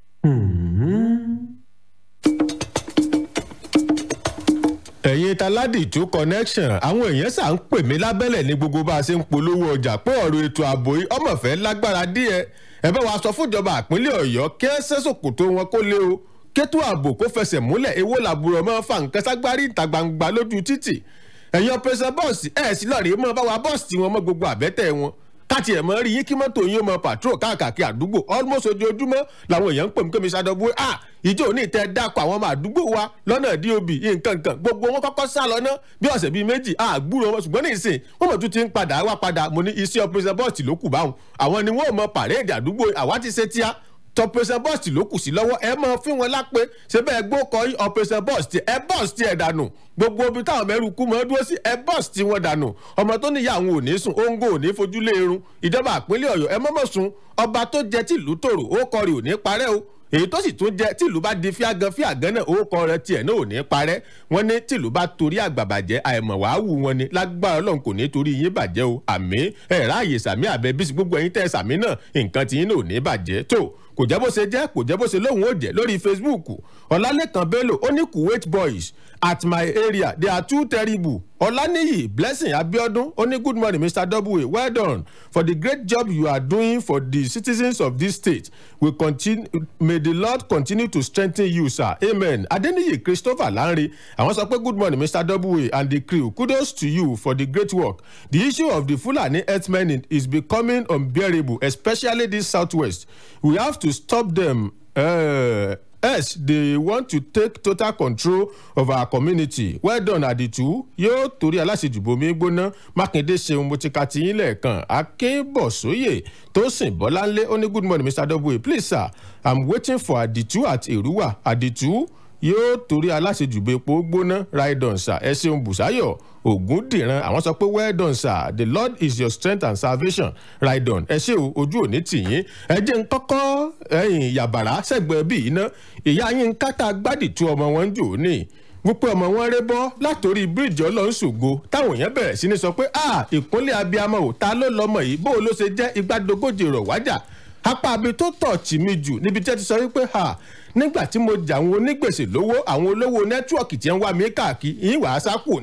ẹ̀yin taládìtú connection àwọn èèyàn ṣà ń pè mí lábẹ́lẹ̀ ní gbogbo bá a ṣe ń polówó ọjà pé ọ̀rọ̀ ètò ààbò yìí ọmọọ̀fẹ́ lágbára díẹ̀ ẹ bá wa sọ fúnjọba àpínlẹ̀ ọ̀yọ́ kí ẹ sẹ́sòkòtò wọn kó lé o kétò ààbò kó fẹsẹ̀ múlẹ̀ èwo làbúrò mọ́ fa nǹkan ságbárí ìta gbangba lójú títì ẹ̀yin ọ̀pẹ̀sẹ̀ bọ́ọ̀sì ẹ̀ sí lọ́ọ̀rì mọ́ bá wa bọ́ọ̀sì wọn mọ́ gbogbo àbẹ́tẹ̀ wọn káàtì ẹ̀ mọ́ rí yín kí mọ́tò yín mọ́ patrol káàkiri àdúgbò almost ojoojúmọ́ làwọn èèyàn ń pè mí kémi ṣàdọ̀bù à ìjọ òní tẹ dákọ̀ àwọn ọmọ àdúgbò wa lọ́nà dob nǹkan kan gbogbo wọn kọ́kọ́ sá lọ ná bí ọ̀sẹ̀ bíi méjì àgbúrò wọn ṣùgbọ́n ní ìsìn wọn mọ̀ tún ti ń padà wá padà mo ní iṣẹ́ operation bọ́ọ̀sì ló kù báwọn àwọn ni wọn ò mọ pàrẹ́ẹ̀dì àdúgbò àwa ti ṣe tíá operation bọ́ọ̀sì ló kù sí lọ́wọ́ ẹ mọ fún wọn lápẹ́ ṣé bẹ́ẹ̀ gbó kọ́ operation bọ́ọ̀sì ẹ bọ́ọ̀sì tiẹ̀ dànù gbogbo ibi táwọn mẹ́rù kú mọ́ dúró sí ẹ bọ́ọ̀sì tí wọ́n dànù ọmọ tó níyà àwọn ò ní sùn óńgó ò ní fojú lé irun ìjọba àpínlẹ̀ ọ̀yọ́ ẹ mọ́mọ́ sun ọba tó jẹ tìlú tòrò ó kọrin ò ní parẹ́ o èyí tó sì tún jẹ tìlú bá di fíagan fíagan náà orúkọ rẹ tiẹ̀ náà ò ní parẹ́ wọ́n ní tìlú bá torí àgbà bàjẹ́ àìmọ̀ wàá wù wọn ni lágbára ọlọ́run kò ní torí yín bàjẹ́ o àmì ẹ̀ ráàyè sàmì àbẹ bísí gbogbo ẹ̀yin tẹ́ sàmì náà nǹkan tí yín náà ò ní bàjẹ́ tó kò jẹ́ bó ṣe jẹ́ kò jẹ́ bó ṣe lóhùn ó jẹ́ lórí facebook ọ̀làlẹ́kan bello ó ní kuwait boys at my area they are too terrible ọ̀lànìyí blessing abiodun ó ní good morning mr w well done for the great job you are doing for the citizens of this state we continue may the lord continue to strengthen you sir amen adeniyi christopher lanre àwọn sọ pé good morning mr w and the crew kudos to you for the great work the issue of the fulani herdsmen is becoming unbearable especially this southwest we have to stop them. Uh, Yes, they want to take total control of our community. Well done, Aditu. Yóò torí aláṣejùbọ̀ mi gbóná. Mákindé ṣeun mo ti ka ti yín lẹ́ẹ̀kan. Akínbọ̀sóyè tó sìn Bọ́láńlé ó ní good morning Mr. W. Please sir, I'm waiting for Aditu at Èrúwà. Aditu yóò torí aláṣejùbọ̀ epo gbóná. Right on sir. Ẹ ṣeun Bùsáyọ̀. Ògúndìran àwọn sọ pé well done sir the lord is your strength and salvation right on ẹ ṣé o ojú òní tì yín ẹ jẹ́ ń kọ́kọ́ ẹ̀yìn yàbàrá sẹ́gbẹ̀ẹ́ bíi iná ìyá yín ń kátà gbádìtú ọmọ wọn ń jò ní wípé ọmọ wọn ré bọ́ látòrí bíríìjì ọlọ́nṣògo táwọn èèyàn bẹ̀rẹ̀ sí ni sọ pé a ìkúnlẹ̀ abiyamọ ò ta ló lọmọ yìí bó ló ṣe jẹ́ igbádogójì rọ̀ wájà apá abi tó tọ̀ tì mí jù níbi tí ẹ ti sọ wípé ha nígbà tí mo jà àwọn onígbèsè lówó àwọn olówó nẹ́tíwọ̀kì tí ń wá mi káàkiri yín wàá sákò ńlé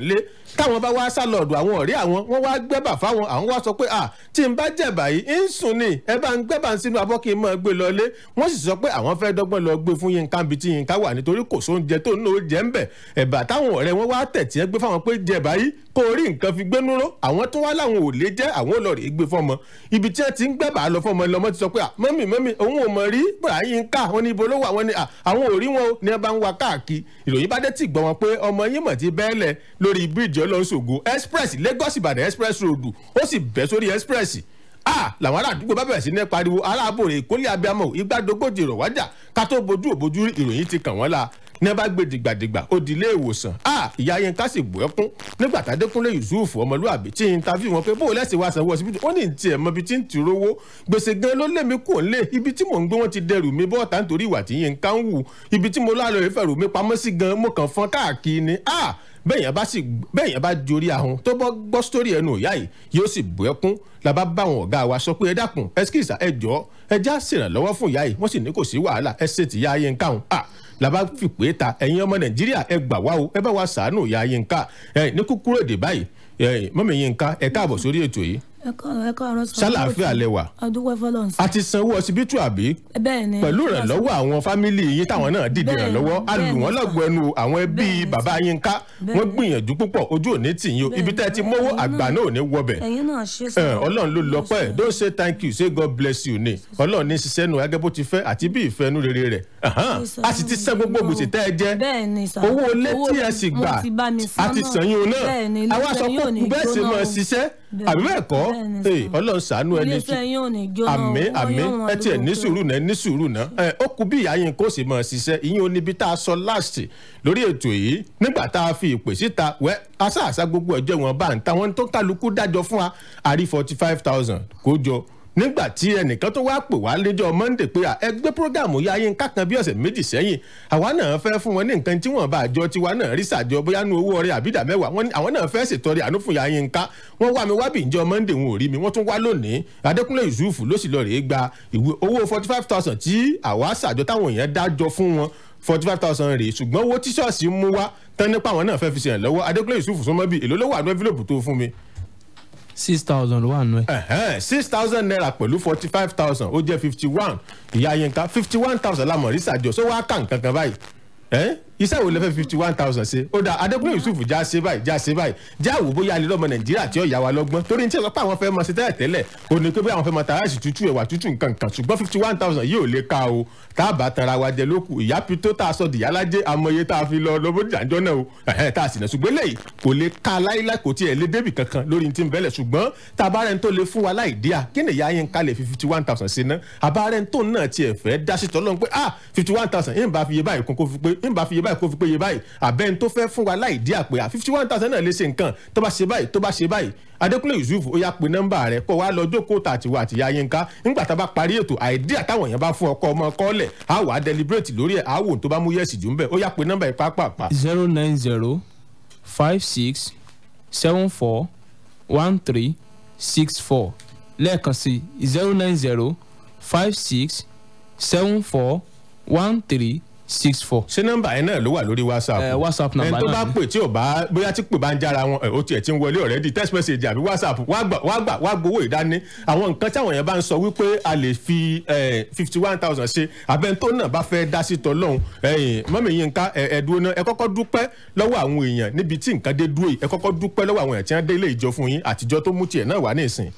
táwọn bá wá sá lọ́ọ̀dù àwọn ọ̀rẹ́ àwọn wọ́n wá gbẹ́bà fáwọn àwọn wá sọ pé à tí n bá jẹ̀bà yìí ń sùn ni ẹ bá ń gbẹ́bà sínú abọ́ kí n máa gbé lọlé wọ́n sì sọ pé àwọn fẹ́ dọ́gbọ́n lọ gbé fún yínká bí tí yínká wà nítorí kò sóúnjẹ tó ń náà jẹ́ ń bẹ̀ ẹ̀bà táwọn ọ̀rẹ́ wọn wá tẹ̀ tí ẹ gbé fáwọn pé jẹ̀bà yìí kó rí nǹkan fi gbénú ró àwọn tó wá láwọn ò lè jẹ́ àwọn ò lọ rèé gbé fọmọ ibi tí ẹ ti ń gbẹ́bà lọ fọmọ lọmọ ti sọ pé mọ́mì mọ́mì òun ò mọ̀ rí bàá yínká wọn ní ibo ló wà wọn ni àwọn ò rí wọn o ní ẹ bá ń wa káàkiri ìròyìn bá dé tì gbọ́ wọn pé ọmọ yín mọ̀ ti bẹ́ẹ̀lẹ̀ lórí bíríìjì ọlọ́sọ̀gbọ̀ express lagos ìbàdàn express road ó sì bẹ́ sórí express a làwọn ará àdúgbò bá bẹ̀rẹ̀ sí ní pariwo aráàbòrè ìkólé abiyamọ ìgbàdógójì rọ̀ wájà ká tó bojú òbojú ìròyìn ti kàn wọ́n la ní bá gbé dìgbàdìgbà ó di ilé ìwòsàn a ìyá yẹn ká sì bù ẹkún nígbà tá adékúnlé yusuf ọmọlúwàbí tí interview wọn pé bó o lẹ́sìn wá sanwó ọsibítù ó ní tiẹ̀ mọ ibi tí ń ti rówó gbèsè gan ló lé mi kò ń lé ibi tí mò ń gbé wọn ti dẹrù mi bọ́ọ̀tà nítorí ìwà tí yẹn ká ń wù ibi tí mo lálọ́ ìfẹ̀rù mi pamọ́ sí gan mo kàn fọn káàkiri ni a bẹ́ẹ̀yàn bá sì bẹ́ẹ̀yàn bá jorí ahun tó bọ́ gbọ́ sítórì ẹnu ìyá yìí yóò sì bù ẹkún la bá bá àwọn ọ̀gá wa sọ pé ẹ dákun ẹ kíkìsà ẹ jọ ẹ já ṣèrànlọ́wọ́ fún ìyá yìí wọ́n sì ní kò sí wàhálà ẹ ṣe tìyá ayé nǹkan ọ̀hún à la bá fi pé ta ẹ̀yin ọmọ nàìjíríà ẹ gbà wá o ẹ bá wa ṣàánú ìyá ayé nǹkan ẹ ní kúkúrú èdè báyìí mọ́mí yín nǹkan ẹ káàbọ̀ sórí ètò yìí ẹ káàárọ̀ ẹ káàárọ̀ sọ. ṣàlàáfíà lẹwà. adúgbò fọlọ́n sí. a ti sanwó ọsibítù àbí. bẹ́ẹ̀ ni. pẹ̀lú ìrànlọ́wọ́ àwọn fámìlì yín táwọn náà dìde ìrànlọ́wọ́ a lù wọ́n lọ́gbọ̀ ẹnu àwọn ẹbí bàbá yín ká wọ́n gbìyànjú púpọ̀ ojú òní tì yín o ibi tẹ́ ẹ ti mówó àgbà náà ò ní wọbẹ̀. ẹ̀yin náà ṣe sọ. ọlọ́run ló lọ pẹ́ don't say thank you say God bless you ni ọlọ́run ní ṣiṣẹ́ nu gẹ́gẹ́ bó ti fẹ́ àti bí ìfẹ́ nu rere rẹ̀ a sì ti san gbogbo gbèsè tẹ́ ẹ jẹ́ owó ilé tí ẹ sì gbà a ti sàn yín o náà àwa sọ pé bẹ́ẹ̀ sì máa ṣiṣẹ́ àbí bẹ́ẹ̀ kọ́ ọlọ́run ṣàánú ẹni tí àmì àmì ẹ tiẹ̀ ní sùúrù náà ní sùúrù náà ẹ ó kú bí ìyá yín kó sì máa ṣiṣẹ́ ìyín oníbi tá a sọ láàsì lórí ètò yìí nígbà tá a fi ìpè síta wẹ́ aṣáàṣá gbogbo ẹjọ́ wọn bá ń ta wọn tó kálukú dájọ́ fún wa àrí forty five thousand kó jọ nígbà tí ẹnìkan tó wá pè wá lẹ́jọ́ monday pé ẹ gbé programu ya yín kákan bí ọ̀sẹ̀ méjì sẹ́yìn àwa náà fẹ́ fún wọn ní nǹkan tí wọ́n bá àjọ tiwa náà rí sàjọ bóyá nu owó ọrẹ àbídà mẹ́wàá wọn àwọn náà fẹ́ ṣètọrẹ àánú fún ya yín ká wọ́n wá mi wá bí ìjọ monday wọn ò rí mi wọ́n tún wá lónìí adékúnlé yusuf ló sì lọ rèé gba ìwé owó forty five thousand tí àwa sàjọ táwọn èèyàn dájọ fún wọn forty five thousand rèé ṣùgbọ́n owó tí ṣọ́ọ̀ṣì mú wá tán nípa àwọn náà fẹ́ fi ṣèrànlọ́wọ́ adékúnlé yusuf súnmọ́ bí èló ló wà ní envelope tó fún mi six thousand wà nù ẹ. six thousand naira pẹ̀lú forty five thousand ó jẹ́ fifty one ìyá yínká fifty one thousand lamọ̀ rí sàjọ sọ wá kàn kankan báyìí iṣẹ́ wo lè fẹ́ fifty one thousand ṣe ó dà adékúnlé yusuf já ṣe báyìí já ṣe báyìí já wò bóyá alẹ́ lọ́mọ nàìjíríà tí ó yà wá lọ́gbọ́n torí ní tí wọ́n pa àwọn fẹ́ mọ sí tẹ́lẹ̀ tẹ́lẹ̀ ó ní pé bí àwọn fẹ́ mọ tàràṣì tútù ẹ̀wà tútù nǹkan kan ṣùgbọ́n fifty one thousand yìí ò lè ka o tá a bá tanra wa jẹ lókù ìyá pitó tá a sọ dìyà lájẹ amọye tá a fi lọ lọ́bọ̀ jàǹjọ́ náà o tá a sì náà ṣùgbọ́n lẹ́yìn kò lè ka láíláí kò tiẹ̀ lé débì kankan lórí ti ń bẹ́lẹ̀ ṣùgbọ́n tá a bá rẹ̀ ń tó lè fún wa láì díà kí ni ìyá yẹn ká lè fi fifty one thousand sí ná àbá rẹ̀ ń tó náà tiẹ̀ fẹ́ dá sí tọ́lọ́ pé ah fifty one thousand yín bá fi iye báyìí kó fi pé yín bá fi iye báyìí kó fi pé iye báyìí àbẹ́ni tó fẹ́ fún wa láì dí àpè à fifty one thousand náà lè ṣe nǹkan tó bá ṣe báyìí tó bá ṣe báyìí adékúnlé yusuf ó yá pe nọ́mbà rẹ̀ kó wá lọ jókòó tàtiwá àtìyá yínká nígbà tá a bá parí ètò àìdí àtàwọn èèyàn bá fún ọkọ ọmọ kọ́lẹ̀ á wà á deliberate lórí ẹ̀ á wò tó bá mú yẹ̀sì jù ń bẹ̀ ó yá pe nọ́mbà yìí pápápá. zero nine zero five six seven four one three six four lẹ́ẹ̀kan sí zero nine zero five six seven four one three six four. ṣé nọmba yẹn náà ló wà lórí whatsapp. ẹ whatsapp nọmba náà ẹni tó bá pè tí ò bá bóyá tí pè bá ń jára wọn ó tiẹ̀ ti ń wọlé ọ̀rẹ́dì text message àbí whatsapp wá gbà wá gbà wá gbowó ìdání àwọn nǹkan táwọn yẹn bá ń sọ wípé a lè fi fifty one thousand ṣe abẹ́ntó náà bá fẹ́ dá sí tọ́lọ́hún mọ́mí yín ká ẹ̀ẹ́dúró náà ẹ kọ́kọ́ dúpẹ́ lọ́wọ́ àwọn èèyàn níbi tí nǹkan dé dúró yìí ẹ kọ́kọ́ dúpẹ́ lọ́wọ́ àwọn èèyàn tí wọ́n dé ilé ìjọ fún yín àtijọ́ tó mú tiẹ̀ náà wà ní ìsìn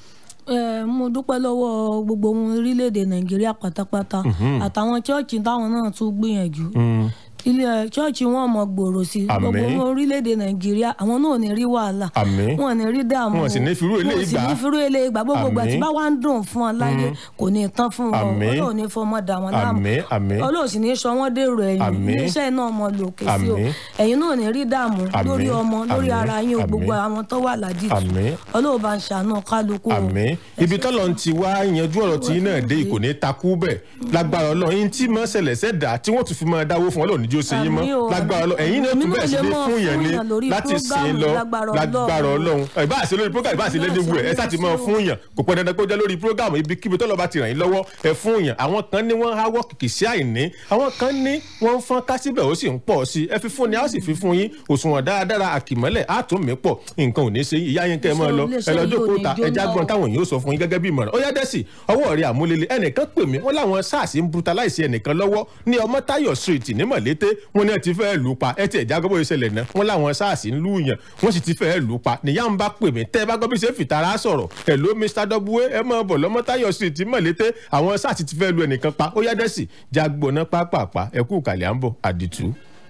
ẹ mo dúpẹ́ lọ́wọ́ gbogbo ohun orílẹ̀-èdè nàìjíríà pátápátá àtàwọn chọ́ọ̀chì táwọn náà tún gbìyànjú ilé chọ́ọ̀chì wọn mọ gbòòrò sí gbogbo ohun orílẹ̀-èdè nàìjíríà àwọn náà ò ní rí wàhálà wọn ò ní rí dààmú wọn sì ní firú ilé ìgbà wọn sì ní firú ilé ìgbà gbogbo ìgbà tí bá wà ń dùn fún ọ láyé kò ní tán fún wọn ọlọ́run ní fọmọ dà wọn láàmú ọlọ́run sì ní sọ wọ́n dèrò ẹ̀yìn iléeṣẹ́ náà mọ lòkè sí o ẹ̀yin náà ò ní rí dààmú lórí ọmọ lórí ara yín o gbogbo àwọn tó wà ládìtú ọlọ́run bá ń ṣàánú kálukú o. ibi tọ́lọ̀ ti wá yanjú ọ̀rọ̀ tí náà dé kò ní takú bẹ́ẹ̀ lágbára ọlọ́run yín tí mọ́ ṣẹlẹ̀ ṣẹ̀dá tí wọ́n tún fi máa dáwó fún ọlọ́run jó ṣe yín mọ́ Àmín o, lágbára ọlọ́run ẹ̀yin náà Èmi tún náà bẹ̀rẹ̀ sí lè ní mọ̀ fún yẹn fún ní yàn lórí láti sìn prógámù lọ lágbára lágbára Ọlọ́run. ọlọ́run ìbá àṣẹ lórí program ìbá àṣẹ lẹ́ni wù ẹ̀ ẹ sáà ti máa fún yàn kò pẹ́ dandan kó jẹ́ lórí program ibikíbi tó lọ́ bá ti ràn yín lọ́wọ́ ẹ fún yàn àwọn kan ní wọ́n háwọ́ kìkì sí àìní àwọn kan ní wọ́n ń fọ́n ká síbẹ̀ ó sì ń pọ̀ sí ẹ fi fún ni a ó sì fi fún yín òṣùwọ̀n dáadáa àkìmọ́lẹ̀ á tún mí pọ̀ nǹkan ò ní ṣe yín ìyá yín kẹ́ ẹ máa lọ ẹ lọ jókòó ta ẹja gbọ́n táwọn èèyàn ó sọ fún yín gẹ́gẹ́ bí ìmọ̀ràn ó yá dẹ́sì ọwọ́ rẹ̀ àmúlélẹ̀ ẹnìkan pè mí wọ́n láwọn sars ń brutalize ẹnìkan lọ́wọ́ ní ọmọtáyọ̀ street ní mọ̀lété wọ́n ní ẹ ti fẹ́ lù ú pa ẹ ti ẹ̀já gbọ́ ìṣẹ̀lẹ̀ náà wọ́n láwọn sars ń lù yàn wọ́n sì ti fẹ́ lù ú pa nìyá ń bá pè mí tẹ́ ẹ bá gbọ́ bí ṣe fìtara sọ̀rọ̀ ẹ̀ ló mr w ẹ mọ̀ bọ̀ lọ́mọtáyọ̀ street ní mọ̀lété àwọn sars ti fẹ́ lu ẹnìkan pa ó yá dẹ́sì jágbóná pápápá ẹ kú kàlẹ́ à ń bọ̀ àdìtú.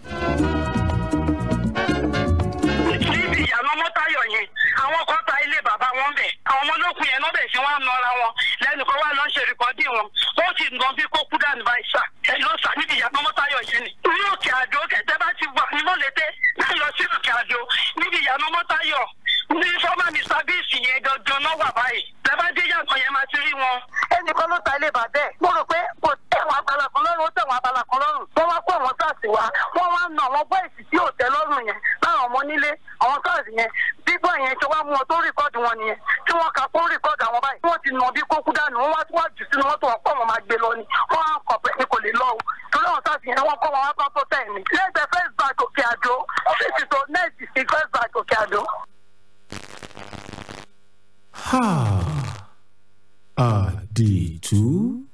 níbi ìyànà mọ́tàyọ̀ yẹn àwọn kan ta ilé bàbá wọn bẹ̀ àwọn ọmọ olókùn yẹn náà bẹ̀ sí wọn nọra wọn lẹ́nu kan wá lọ ṣe rìkọ́dì wọn ó sì ń gan bí kó kú dànù báyìí sà ẹ ló sà níbi ìyànà mọ́tàyọ̀ yẹn ni. ní òkè àdó kẹtẹ bá ti wà ní mọ́lẹ́tẹ́ láì lọ sí òkè àdó níbi ìyànà mọ́tàyọ̀ ní fọ́mà mr bíìsì yẹn gangan náà wà báyìí lẹ́bàá dé yàtọ̀ yẹn máa ti rí wọn. ẹnìkan ló ta ilé bàbẹ́ mo rò pé kò tẹ̀wọ̀n abala kan lọ́rùn ó tẹ̀wọ̀n abala kan lọ́rùn wọ́n wá kó àwọn sars wá wọ́n wá na àwọn bọ́ìsì tí ò tẹ́ lọ́rùn yẹn láwọn ọmọ nílé àwọn sars yẹn bíbọ̀ yẹn ṣe wá mú wọn tó rìkọ́dù wọn nìyẹn tí wọ́n kà fún rìkọ́dù àwọn báyìí wọ́n ti nà bí kókú dànù wọ́n wá tí wọ́n jù sínú mọ́tò wọn pọ̀ wọn máa gbé lọ ni wọ́n á kọ̀ pé ní kò lè lọ o torí àwọn sars yẹn wọ́n kọ́ wọn wá bá tó tẹ̀ mí lẹ́gbẹ̀ẹ́ first bank òkè àdó ọ́fíìsì tó nẹ́ẹ̀sì sí first bank òkè àdó. àdìtú.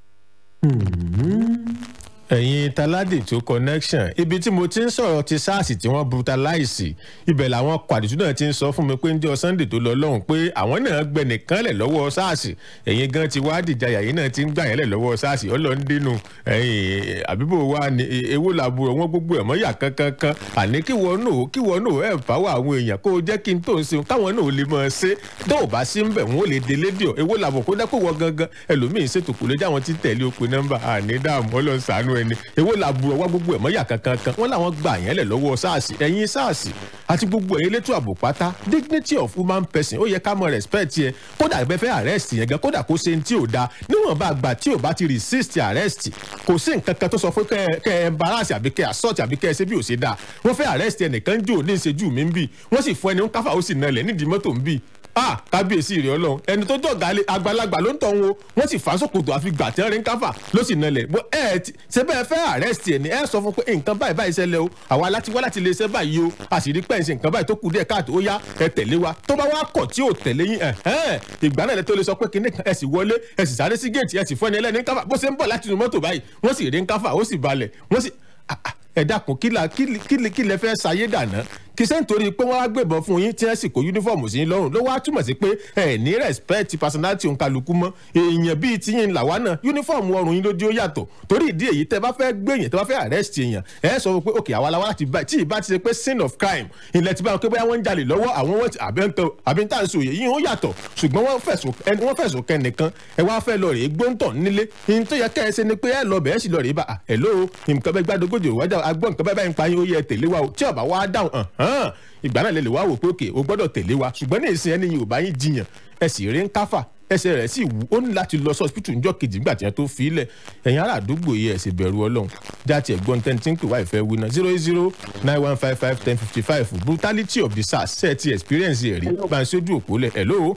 ẹ̀yin taládìtú connection ibi tí mo ti ń sọ̀rọ̀ ti sars tí wọ́n brutalize ibẹ̀ làwọn kwàdìtú náà ti ń sọ fún mi pé ń jẹ́ sunday tó lọ lọ́hùn pé àwọn náà gbẹ nìkan lẹ̀ lọ́wọ́ sars ẹ̀yin gan ti wá dìjà yàyín náà ti ń gbà yẹn lẹ̀ lọ́wọ́ sars ọlọ́ndínú ẹ̀yin àbíbò wa ni ewo làbúrò wọn gbogbo ẹ̀ mọ́ yà kankankan àní kí wọ́n náà kí wọ́n náà ẹ̀ fáwọn àwọn èèyàn kó o jẹ́ kí n tó ń ṣe káwọn náà lè mọ̀ ṣe tó o bá sí ń bẹ̀ wọ́n lè délé dìọ̀ ewo làbọ̀ kó dẹ́kun wọ gangan ẹlòmíín ṣètò kò lè jẹ́ àwọn tí tẹ̀lé o pé nọ́mbà àní dààmú ọlọ́sàánú ẹni ewo làbúrò wá gbogbo ẹ̀ mọ́ yà kankankan wọ́n làwọn gbà yẹn lẹ̀ lọ́wọ́ sars ẹ̀yin sars àti gbogbo ẹ̀yin elétò ààbò pátá dignity of human person ó yẹ ká mọ respect yẹ kódà ẹgbẹ́ fẹ́ arrest yẹn gan kódà kó ṣe ní tí ò da níwọ̀n bá gbà tí ò bá ti resist arrest kò sí nǹkan kan tó sọ fún kẹ kẹ embarrass àbí kẹ assault àbí kẹ ṣe bí ò ṣe dáa wọ́n fẹ́ arrest ẹnìkan jò ní ìṣẹ́jú mi ń bì wọ́n sì fún ẹni ń káfà ó sì nalẹ̀ nídìí mọ́tò ń bì ah kábíyèsí rẹ ọlọrun ẹni tó jọ gàlẹ àgbàlagbà ló ń tọ̀ wọn wọ́n sì fà á sókòtò àfi gbà tí wọ́n rí ń káfà ló sì nalẹ̀ bó ẹ ti ṣe bẹ́ẹ̀ fẹ́ arrest ẹ̀ ní ẹ sọ fún pé nǹkan báyìí báyìí ṣẹlẹ̀ o àwa láti wá láti lè ṣe báyìí o a sì rí pẹ́ǹsì nǹkan báyìí tó kù díẹ̀ káàtó ó yá ẹ tẹ̀lé wa tó bá wá kọ̀ tí ò tẹ̀lé yín ẹ̀hẹ́n ìgbà náà lẹ tó lè sọ pé kinní kan ẹ sì wọlé ẹ sì sáré sí géètì ẹ sì fún ẹni ẹlẹ́ni káfà bó ṣe ń bọ̀ láti inú mọ́tò báyìí wọ́n sì rí ń káfà ó sì balẹ̀ wọ́n sì ẹ dákun kí la kí kí kí lẹ fẹ́ ṣayé dànù kì í ṣe nítorí pé wọ́n wá gbébọn fún yín tí wọ́n sì kó yúnífọ̀mù sí yín lọ́rùn ló wá túmọ̀ sí pé ẹ ní respect personality òǹkàlùkù mọ́ èèyàn bíi tiyín làwa náà yúnífọ̀mù ọrùn yín lójú ó yàtọ̀ torí ìdí èyí tẹ bá fẹ́ gbé èèyàn tẹ bá fẹ́ arrest èèyàn ẹ sọ pé ok àwa la wá láti bá tí ìbá ti ṣe pé sin of crime ilẹ̀ ti bá wọn pé bóyá wọ́n ń jalè lọ́wọ́ àwọn wọ́n ti àbí ń tà ń sòye yín ó yàtọ̀ ṣùgbọ́n wọ́n fẹ̀sùn kẹ́ nìkan ẹ wá fẹ́ lọ rèé gbóǹtọ̀ nílé ní tó yẹ kẹ́ ẹ ṣe ni pé ẹ lọ bẹ̀ẹ́ sì lọ rèé bá ẹ lóo nǹkan bẹ́ẹ̀ gbàdógójì òwájà agbọ́n nǹkan bẹ́ẹ̀ báyìí ń pa yín ó yẹ tẹ̀lé wa o tí ọ̀bà wa dáhùn hàn ìgbà náà lè lè wá wò pé òkè o gbọ́dọ̀ tẹ̀lé wa ṣùgbọ́n ní ìsìn ẹni yìí ò bá yín jiyàn ẹ sì rí ń káfà ẹsẹ̀ rẹ̀ sì wú ó ní láti lọ sọ́ọ̀sìpìtì ńjọ́ kejì nígbà tí wọ́n tó fi í lẹ̀ ẹ̀yin ará àdúgbò yìí ẹ̀ sì bẹ̀rù ọlọ́run jáde ẹ̀gbọ́n tẹ́ni tí ń pè wá ìfẹ́ wí náà zero eight zero nine one five five ten fifty five brutality of the sars ṣe ti experience ẹ̀ rí bá ń ṣojú òpó lẹ̀ hello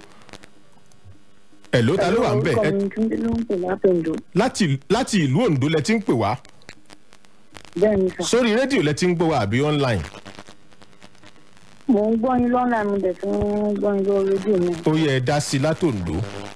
hello ta ló wà ń bẹ̀ láti ìlú ondo lẹ ti ń pè wá sórí rédíò lẹ ti ń gbọ́ wá àbí online mò ń gbọ́ yín lọ́nà mi dẹ̀ tún ń gbọ́ yín lórí rédíò mi. ó yẹ ẹ dá sí i látòǹdó.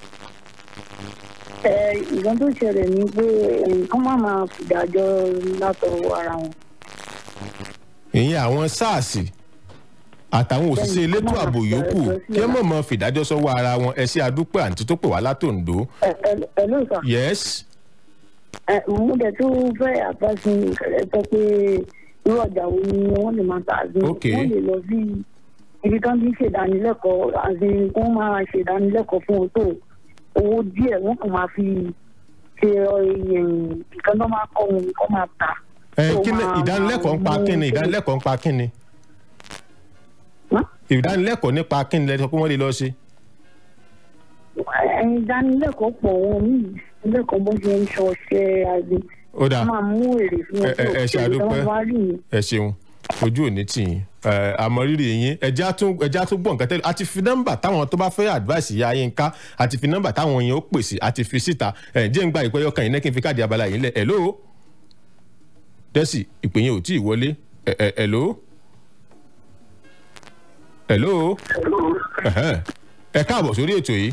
ẹ ìgbọ́n tó ṣẹlẹ̀ ni pé nǹkan má máa fìdájọ́ látọwọ́ ara wọn. ìyẹn àwọn sars àtàwọn òṣìṣẹ́ elétò ààbò yòókù kí ẹ mọ̀ mọ́ fìdájọ́ sọ́wọ́ ara wọn ẹ ṣe àdúpẹ́ àǹtí tó pè wá látòǹdó. ẹ ẹ ló sọ. yes. ẹ mo dẹ̀ tún fẹ́ àbáṣe ẹ sọ pé irú ọjà wo ni wọ́n lè máa ta àbí wọ́n lè lọ sí ibi kan bí ṣèdánilẹ́kọ̀ọ́ àbí wọ́n máa ṣèdánilẹ́kọ̀ọ́ fún wọn tó owó díẹ̀ wọ́n kàn máa fi ṣe nǹkan tó máa kọ́ wọn kọ́ máa tà. ẹ kí ni ìdánilẹ́kọ̀ọ́ ń pa kí ni ìdánilẹ́kọ̀ọ́ ń pa kí ni ìdánilẹ́kọ̀ọ́ nípa kí ni lẹ́sọ̀ pé wọ́n lè lọ ṣe. ìdánilẹ́kọ̀ọ́ pọ̀ wọn ní ìdánilẹ́kọ̀ọ́ bó ṣe ń ṣọṣẹ́ àbí ó dáa a máa mú èrè fún wọn ẹ ẹ ṣe àdúpẹ́ ẹ ṣeun ojú ò ní tì yín àmọ́ rírì yín ẹjẹ́ á tún gbọ́ nǹkan tẹ́lẹ̀ àti fi nọ́mbà táwọn tó bá fẹ́ advice ìyá yín ká àti fi nọ́mbà táwọn yẹn ó pèsè àti fi síta ẹ̀ jẹ́ ń gba ìpẹ́yọ́ kan yìí náà kí n fi káàdì abala yìí lẹ̀ ẹ̀ lóo dẹ́sì ìpè yẹn ò tí ì wọlé ẹ̀ ẹ̀ ẹ̀ lóo ẹ̀ lóo ẹ̀ káàbọ̀ sórí ètò yìí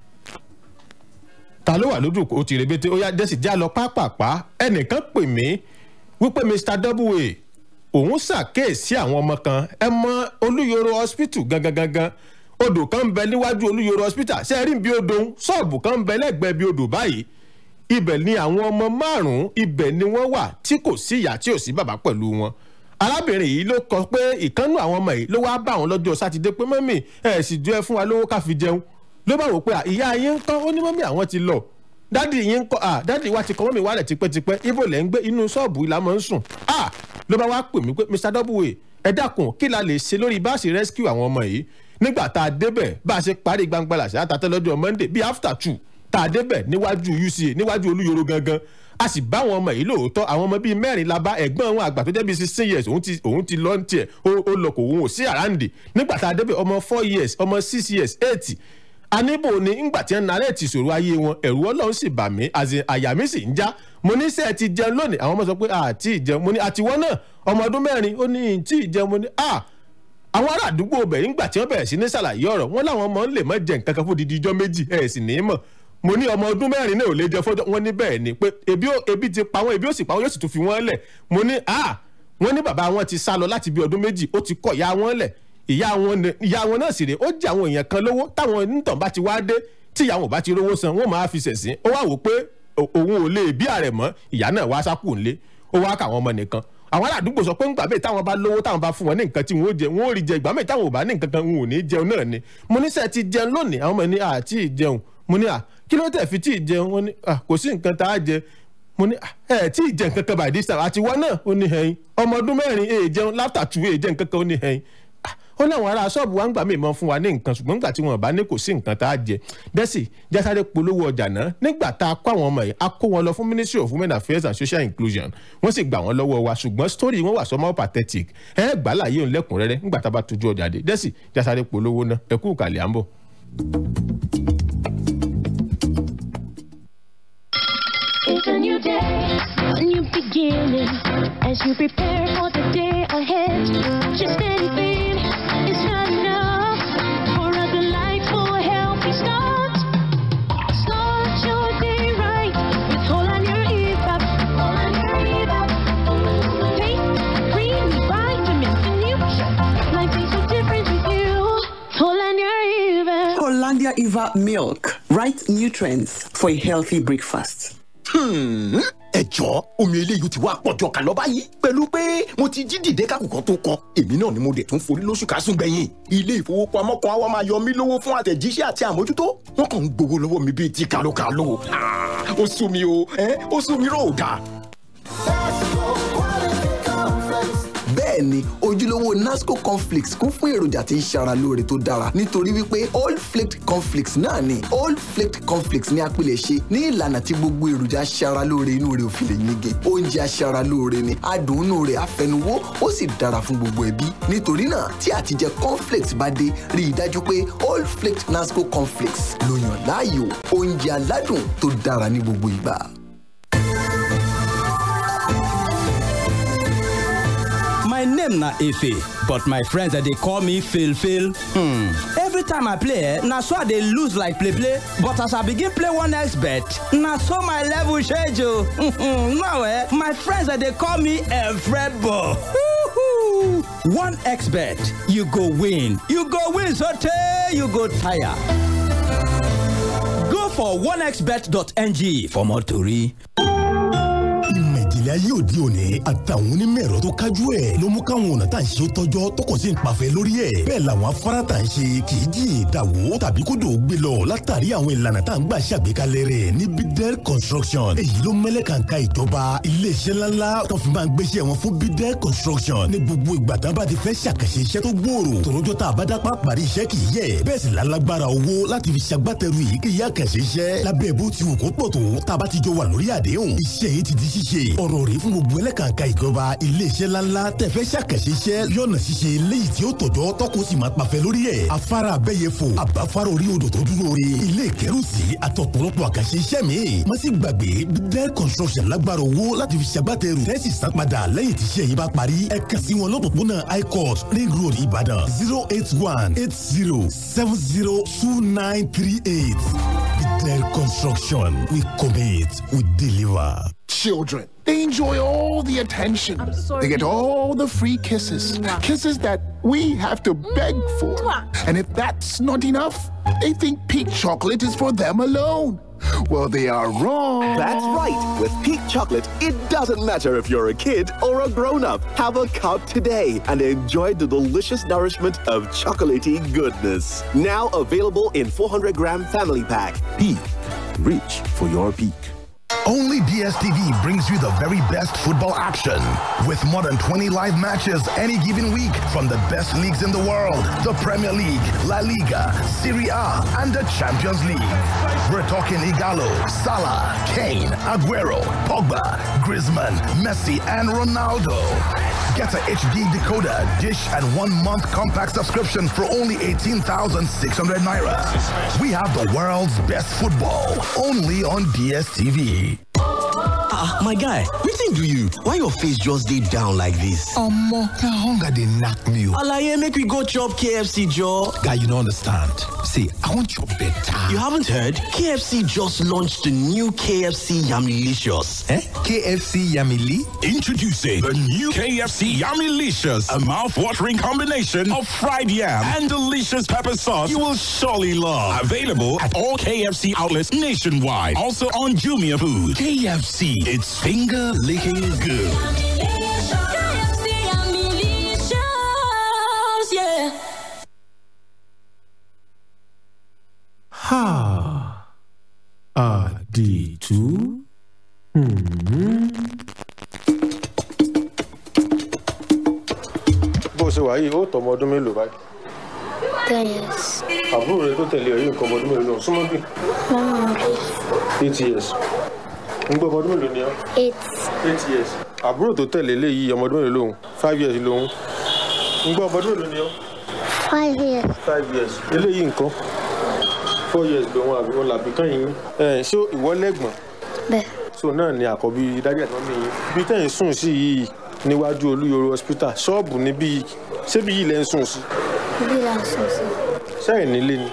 ta ló wà lójú o ti rebete ó yá dẹ́sì já lọ pápápá ẹnìkan pè mí wípé mr double òun ṣàkíyèsí àwọn ọmọ kan ẹ mọ olúyọrọ hospital gangan gangan odò kan ń bẹ níwájú olúyọrọ hospital ṣe é rí bí odò ṣọ́ọ̀bù kan ń bẹ lẹ́gbẹ̀ẹ́ bí odò báyìí ibẹ̀ ni àwọn ọmọ márùn-ún ibẹ̀ ni wọ́n wà tí kò sí ìyá tí ò sí bàbá pẹ̀lú wọn arábìnrin yìí ló kọ pé ìkànnù àwọn ọmọ yìí ló wá bá àwọn lọ́jọ́ sátidé pé mọ́mì ẹ̀ sì jọ ẹ fún wa lówó ká fi jẹun ló bá wò pé ìyá yín ń kọ́ ó ní mọ́mì àwọn ti lọ dádì yín ń kọ́ à dádì wa ti kọ́ mọ́mì wálẹ̀ tipẹ́tipẹ́ ibo lẹ́ ń gbé inú ṣọ́ọ̀bù ìlà mọ́ ń sùn à ló bá wá pè mí pé mr double ẹ dákun kí la lè ṣe lórí bá a ṣe rescue àwọn ọmọ yìí nígbà tá a débẹ̀ bá a ṣe parí gbangba làṣẹ àtàtẹ́ lọ́jọ́ monday bíi after two tá a débẹ̀ níwájú uca níwájú olúyoro gangan a sì bá àwọn ọmọ yìí lóòótọ́ àwọn ọmọ bíi mẹ́rin la bá ẹ̀gbọ́n wọn àgbà tó jẹ́ bíi sixteen years òun ti òun ti lọ́ọ́ tiẹ̀ ó lọ kò òun ò sí àràǹdè nígbà tá a débẹ̀ ọmọ four years ọmọ six years eight aníbò ni ńgbà tí ń narẹ́ ti sòrò ayé wọn ẹ̀rù ọlọ́run sì bà mí àyà mi sì ń já mo ní sẹ́ẹ̀ ti jẹun lónìí àwọn ọmọ sọ pé àti ìjẹun mo ní àtiwọ́ náà ọmọ ọdún mẹ́rin ó ní tí ìjẹun mo ní à àwọn ará àdúgbò bẹ̀rẹ̀ ńgbà tí wọ́n bẹ̀rẹ̀ sí ní ṣàlàyé ọ̀rọ̀ wọn láwọn ọmọ ń lè mọ́ jẹ nǹkan kan fún odidi ijọ́ méjì ẹ̀ sì ní í mọ̀ mo ní ọmọ ọdún mẹ́rin náà ò lè jẹ fọ́jọ́ wọn ní bẹ́ẹ̀ ni pé ebi ti pa wọn ebi ó sì pa wọn yóò sì tún fi wọ́n lẹ̀ mo ní à wọ́n ní bàbá wọn ti sá lọ láti bí ọdún méjì ó ti kọ̀ ya wọn lẹ̀ ìyá wọn ìyá wọn náà sì rè ó jẹ àwọn èèyàn kan lówó táwọn onítàn bá ti wá dé tí ìyá wọn bá ti rówó san wọn máa fi ṣẹ̀sín ó wá wò pé òun ò lè bí ààrẹ mọ́ ìyá náà wá sákù ńlé ó wá káwọn ọmọ nìkan àwọn aládùúgbò sọ pé ńgbà míì táwọn bá lówó táwọn bá fún wọn ní nǹkan tí wọn ó jẹ wọn ó rí jẹ ìgbà míì táwọn ò bá ní nǹkan kan wọn ò ní jẹun náà ni mo ní sẹ́ẹ̀ ti jẹun lónìí àwọn ọmọ ní àti ìjẹun mo ní à kí ló tẹ̀ fi tí ì jẹun wọn ní à kò sí nǹkan tá a jẹ mo ní ẹ tí ì jẹ nǹkan kan by this time àti wọn náà ó ní hẹyin ọmọ ọdún mẹ́rin èè jẹun láfta two èè jẹ nǹkan kan ó ní hẹyin ó láwọn ará ṣọ́ọ̀bù wa ń gbà mí mọ́ fún wa ní nǹkan ṣùgbọ́n nígbà tí wọn bá ní kò sí nǹkan tá a jẹ dẹ́sì jásáré polówó ọjà náà nígbà tá a kó àwọn ọmọ yìí a kó wọn lọ fún ministry of women affairs and social inclusion wọ́n sì gbà wọ́n lọ́wọ́ wa ṣùgbọ́n story wọn wà somehow pathetic ẹ gbà láàyè òun lẹ́kùnrẹ́rẹ́ nígbà tá a bá tójú ọjà dé dẹ́sì jásáré polówó náà ẹ kú kàlẹ́ à ń bọ̀. It's a new day, a new beginning. As you prepare for the day ahead, just anything is not enough for a delightful, healthy start. Start your day right with Whole on Your EVAP. Whole on Your EVAP. Pink, green, vitamins and nutrients. Life is so different with you. Whole on Your EVAP. Hollandia Eva milk. Right nutrients for a healthy breakfast. ẹ jọ omi eléyìí ti wá pọ̀jọ kà lọ báyìí pẹ̀lú pé mo ti jí dìde kákùkọ tó kọ èmi náà ni mo dẹ̀ tún forí lóṣù kásùn gbẹ̀yìn ilé ìfowópamọ́ kan á wá máa yọ mí lówó fún àtẹ̀jíṣẹ́ àti àmójútó wọ́n kàn ń gbowó lọ́wọ́ mi bíi ti kàlókàló ó sú mi o ó sú mi ròdà. bẹ́ẹ̀ ni ojúlówó nasco cornflakes kún fún èròjà tí ń ṣara lóore tó dára nítorí wípé old flaked cornflakes náà ni old flaked cornflakes ní apilẹ̀ṣe ní ìlànà tí gbogbo èròjà ṣara lóore inú rẹ̀ ò fi lè yege oúnjẹ aṣara lóore ni adùn inú rẹ̀ afẹnuwó ó sì dára fún gbogbo ẹbí nítorí náà tí àtijẹ cornflakes bá dé rí i dájú pé old flaked nasco cornflakes ló yàn láàyò oúnjẹ aládùn tó dára ní gbogbo ìgbà. My name na Efe, but my friends they call me Phil Phil. Hmm. Every time I play, eh, na so I dey lose like play play. But as I begin play one X bet, na so my level change o. now eh, my friends they call me Efrebo. one X bet, you go win. You go win sotey you go tire. Go for onexbet.ng for more tori. ìmọ̀ ìjìnlẹ̀ ìgbé ayé òde òní àtàwọn onímọ̀ ẹ̀rọ tó kájú ẹ̀ ló mú káwọn ọ̀nà tá à ń ṣe ó tọ́jọ́ tó kọ̀ sí ń pàfẹ́ lórí ẹ̀ bẹ́ẹ̀ làwọn afárá tá à ń ṣe kì í jìn dàwó tàbí kódò gbé lọ látàrí àwọn ìlànà tá à ń gbà ṣàgbékalẹ̀ rẹ̀ ní bidel construction èyí ló mẹ́lẹ̀ kàǹkà ìjọba iléeṣẹ́ ńláńlá tó fi máa ń gbéṣẹ́ wọn fún bidel construction ní gbogbo ìgbà tá a bá ti fẹ́ ṣàkàṣe iṣẹ́ tó gbòòrò tòrójọ́ tá a bá dápá parí iṣẹ́ kì í yẹ bẹ́ẹ̀ sì lálágbára owó láti fi ṣagbátẹrù yìí kì í yá kàṣe iṣẹ́ lábẹ́ bó ti wù kó pọ̀ tó tá a bá ti jọ wà lórí àdéhùn iṣẹ́ yìí ti di ṣíṣe ọ̀rọ̀ rèé fún gbogbo ẹlẹ́kàǹkà ìjọba iléeṣẹ́ ńláńlá tẹ̀fẹ́ ṣàkàṣe iṣẹ́ yọ̀nà ṣíṣe léyìí tí ó tọ̀jọ́ tọ́kùn sì máa pàfẹ́ lórí ẹ̀ afárá abẹ́yẹfò àbáfárá orí odò tó dúró re ilé ìkẹ́rùsí àtọ̀pọ̀lọpọ̀ àkàṣe iṣẹ́ mi má sì gbàgbé bidel construction lágbára owó láti fi ṣagbátẹrù tẹ́sí san padà lẹ́yìn tí iṣẹ́ yìí bá parí ẹ kàn sí wọn lọ́pọ̀pọ̀nà icourt ring road ìbàdàn zero eight one eight zero seven zero two nine three eight bidel construction we commit we deliver. Children, they enjoy all the attention. They get all the free kisses. Kisses that we have to beg for. And if that's not enough, they think peak chocolate is for them alone. Well, they are wrong. That's right. With Peak Chocolate, it doesn't matter if you're a kid or a grown up. Have a cup today and enjoy the delicious nourishment of chocolatey goodness. Now available in 400 gram family pack. Peak. Reach for your peak. Only DSTV brings you the very best football action. With more than 20 live matches any given week from the best leagues in the world the Premier League, La Liga, Serie A, and the Champions League. We're talking Igalo, Salah, Kane, Aguero, Pogba, Griezmann, Messi, and Ronaldo. Get a HD decoder, dish, and one month compact subscription for only 18,600 naira. We have the world's best football only on DSTV. ah my guy wetin do you why your face just dey down like dis omo na hunger dey knack me o alaye make we go chop kfc joor guy you no understand see i wan chop better you haven't heard kfc just launched the new kfc yamilicious eh kfc yamili Introducing the new KFC Yummy-licious, a mouth-watering combination of fried yam and delicious pepper sauce you will surely love. Available at all KFC outlets nationwide. Also on Jumia Food. KFC, it's finger-licking good. Ha! Àdìtú. bó o ṣe wà yìí ó tọ́ ọmọ ọdún mélòó báyìí. ten years. àbúrò rẹ tó tẹ̀lé ọ̀yìn nǹkan ọmọ ọdún mélòó lọ súnmọ́ bí. Mama eight years. ń gbọ́ ọmọ ọdún mélòó ni ọ́. eight. eight years. àbúrò tó tẹ̀lé léyìí ọmọ ọdún mélòó lòun five years lòun. ń gbọ́ ọmọ ọdún mélòó ni ọ́. five years. five years. eléyìí nǹkan four years lòun àbí wọn làbí kàn yín. ẹ ṣé ìwọ lẹ́gbọ̀n. bẹ́ẹ̀. so náà ni àkọ́bí dájú àti mọ́mí yín. bí tẹ̀yìn sùn sí yìí níwájú olúyọrọ hospital ṣọ́ọ̀bù níbí ṣébi yìí lẹ́ ń sùn sí. bí la sọ sí. ṣẹ́yìn nílé ni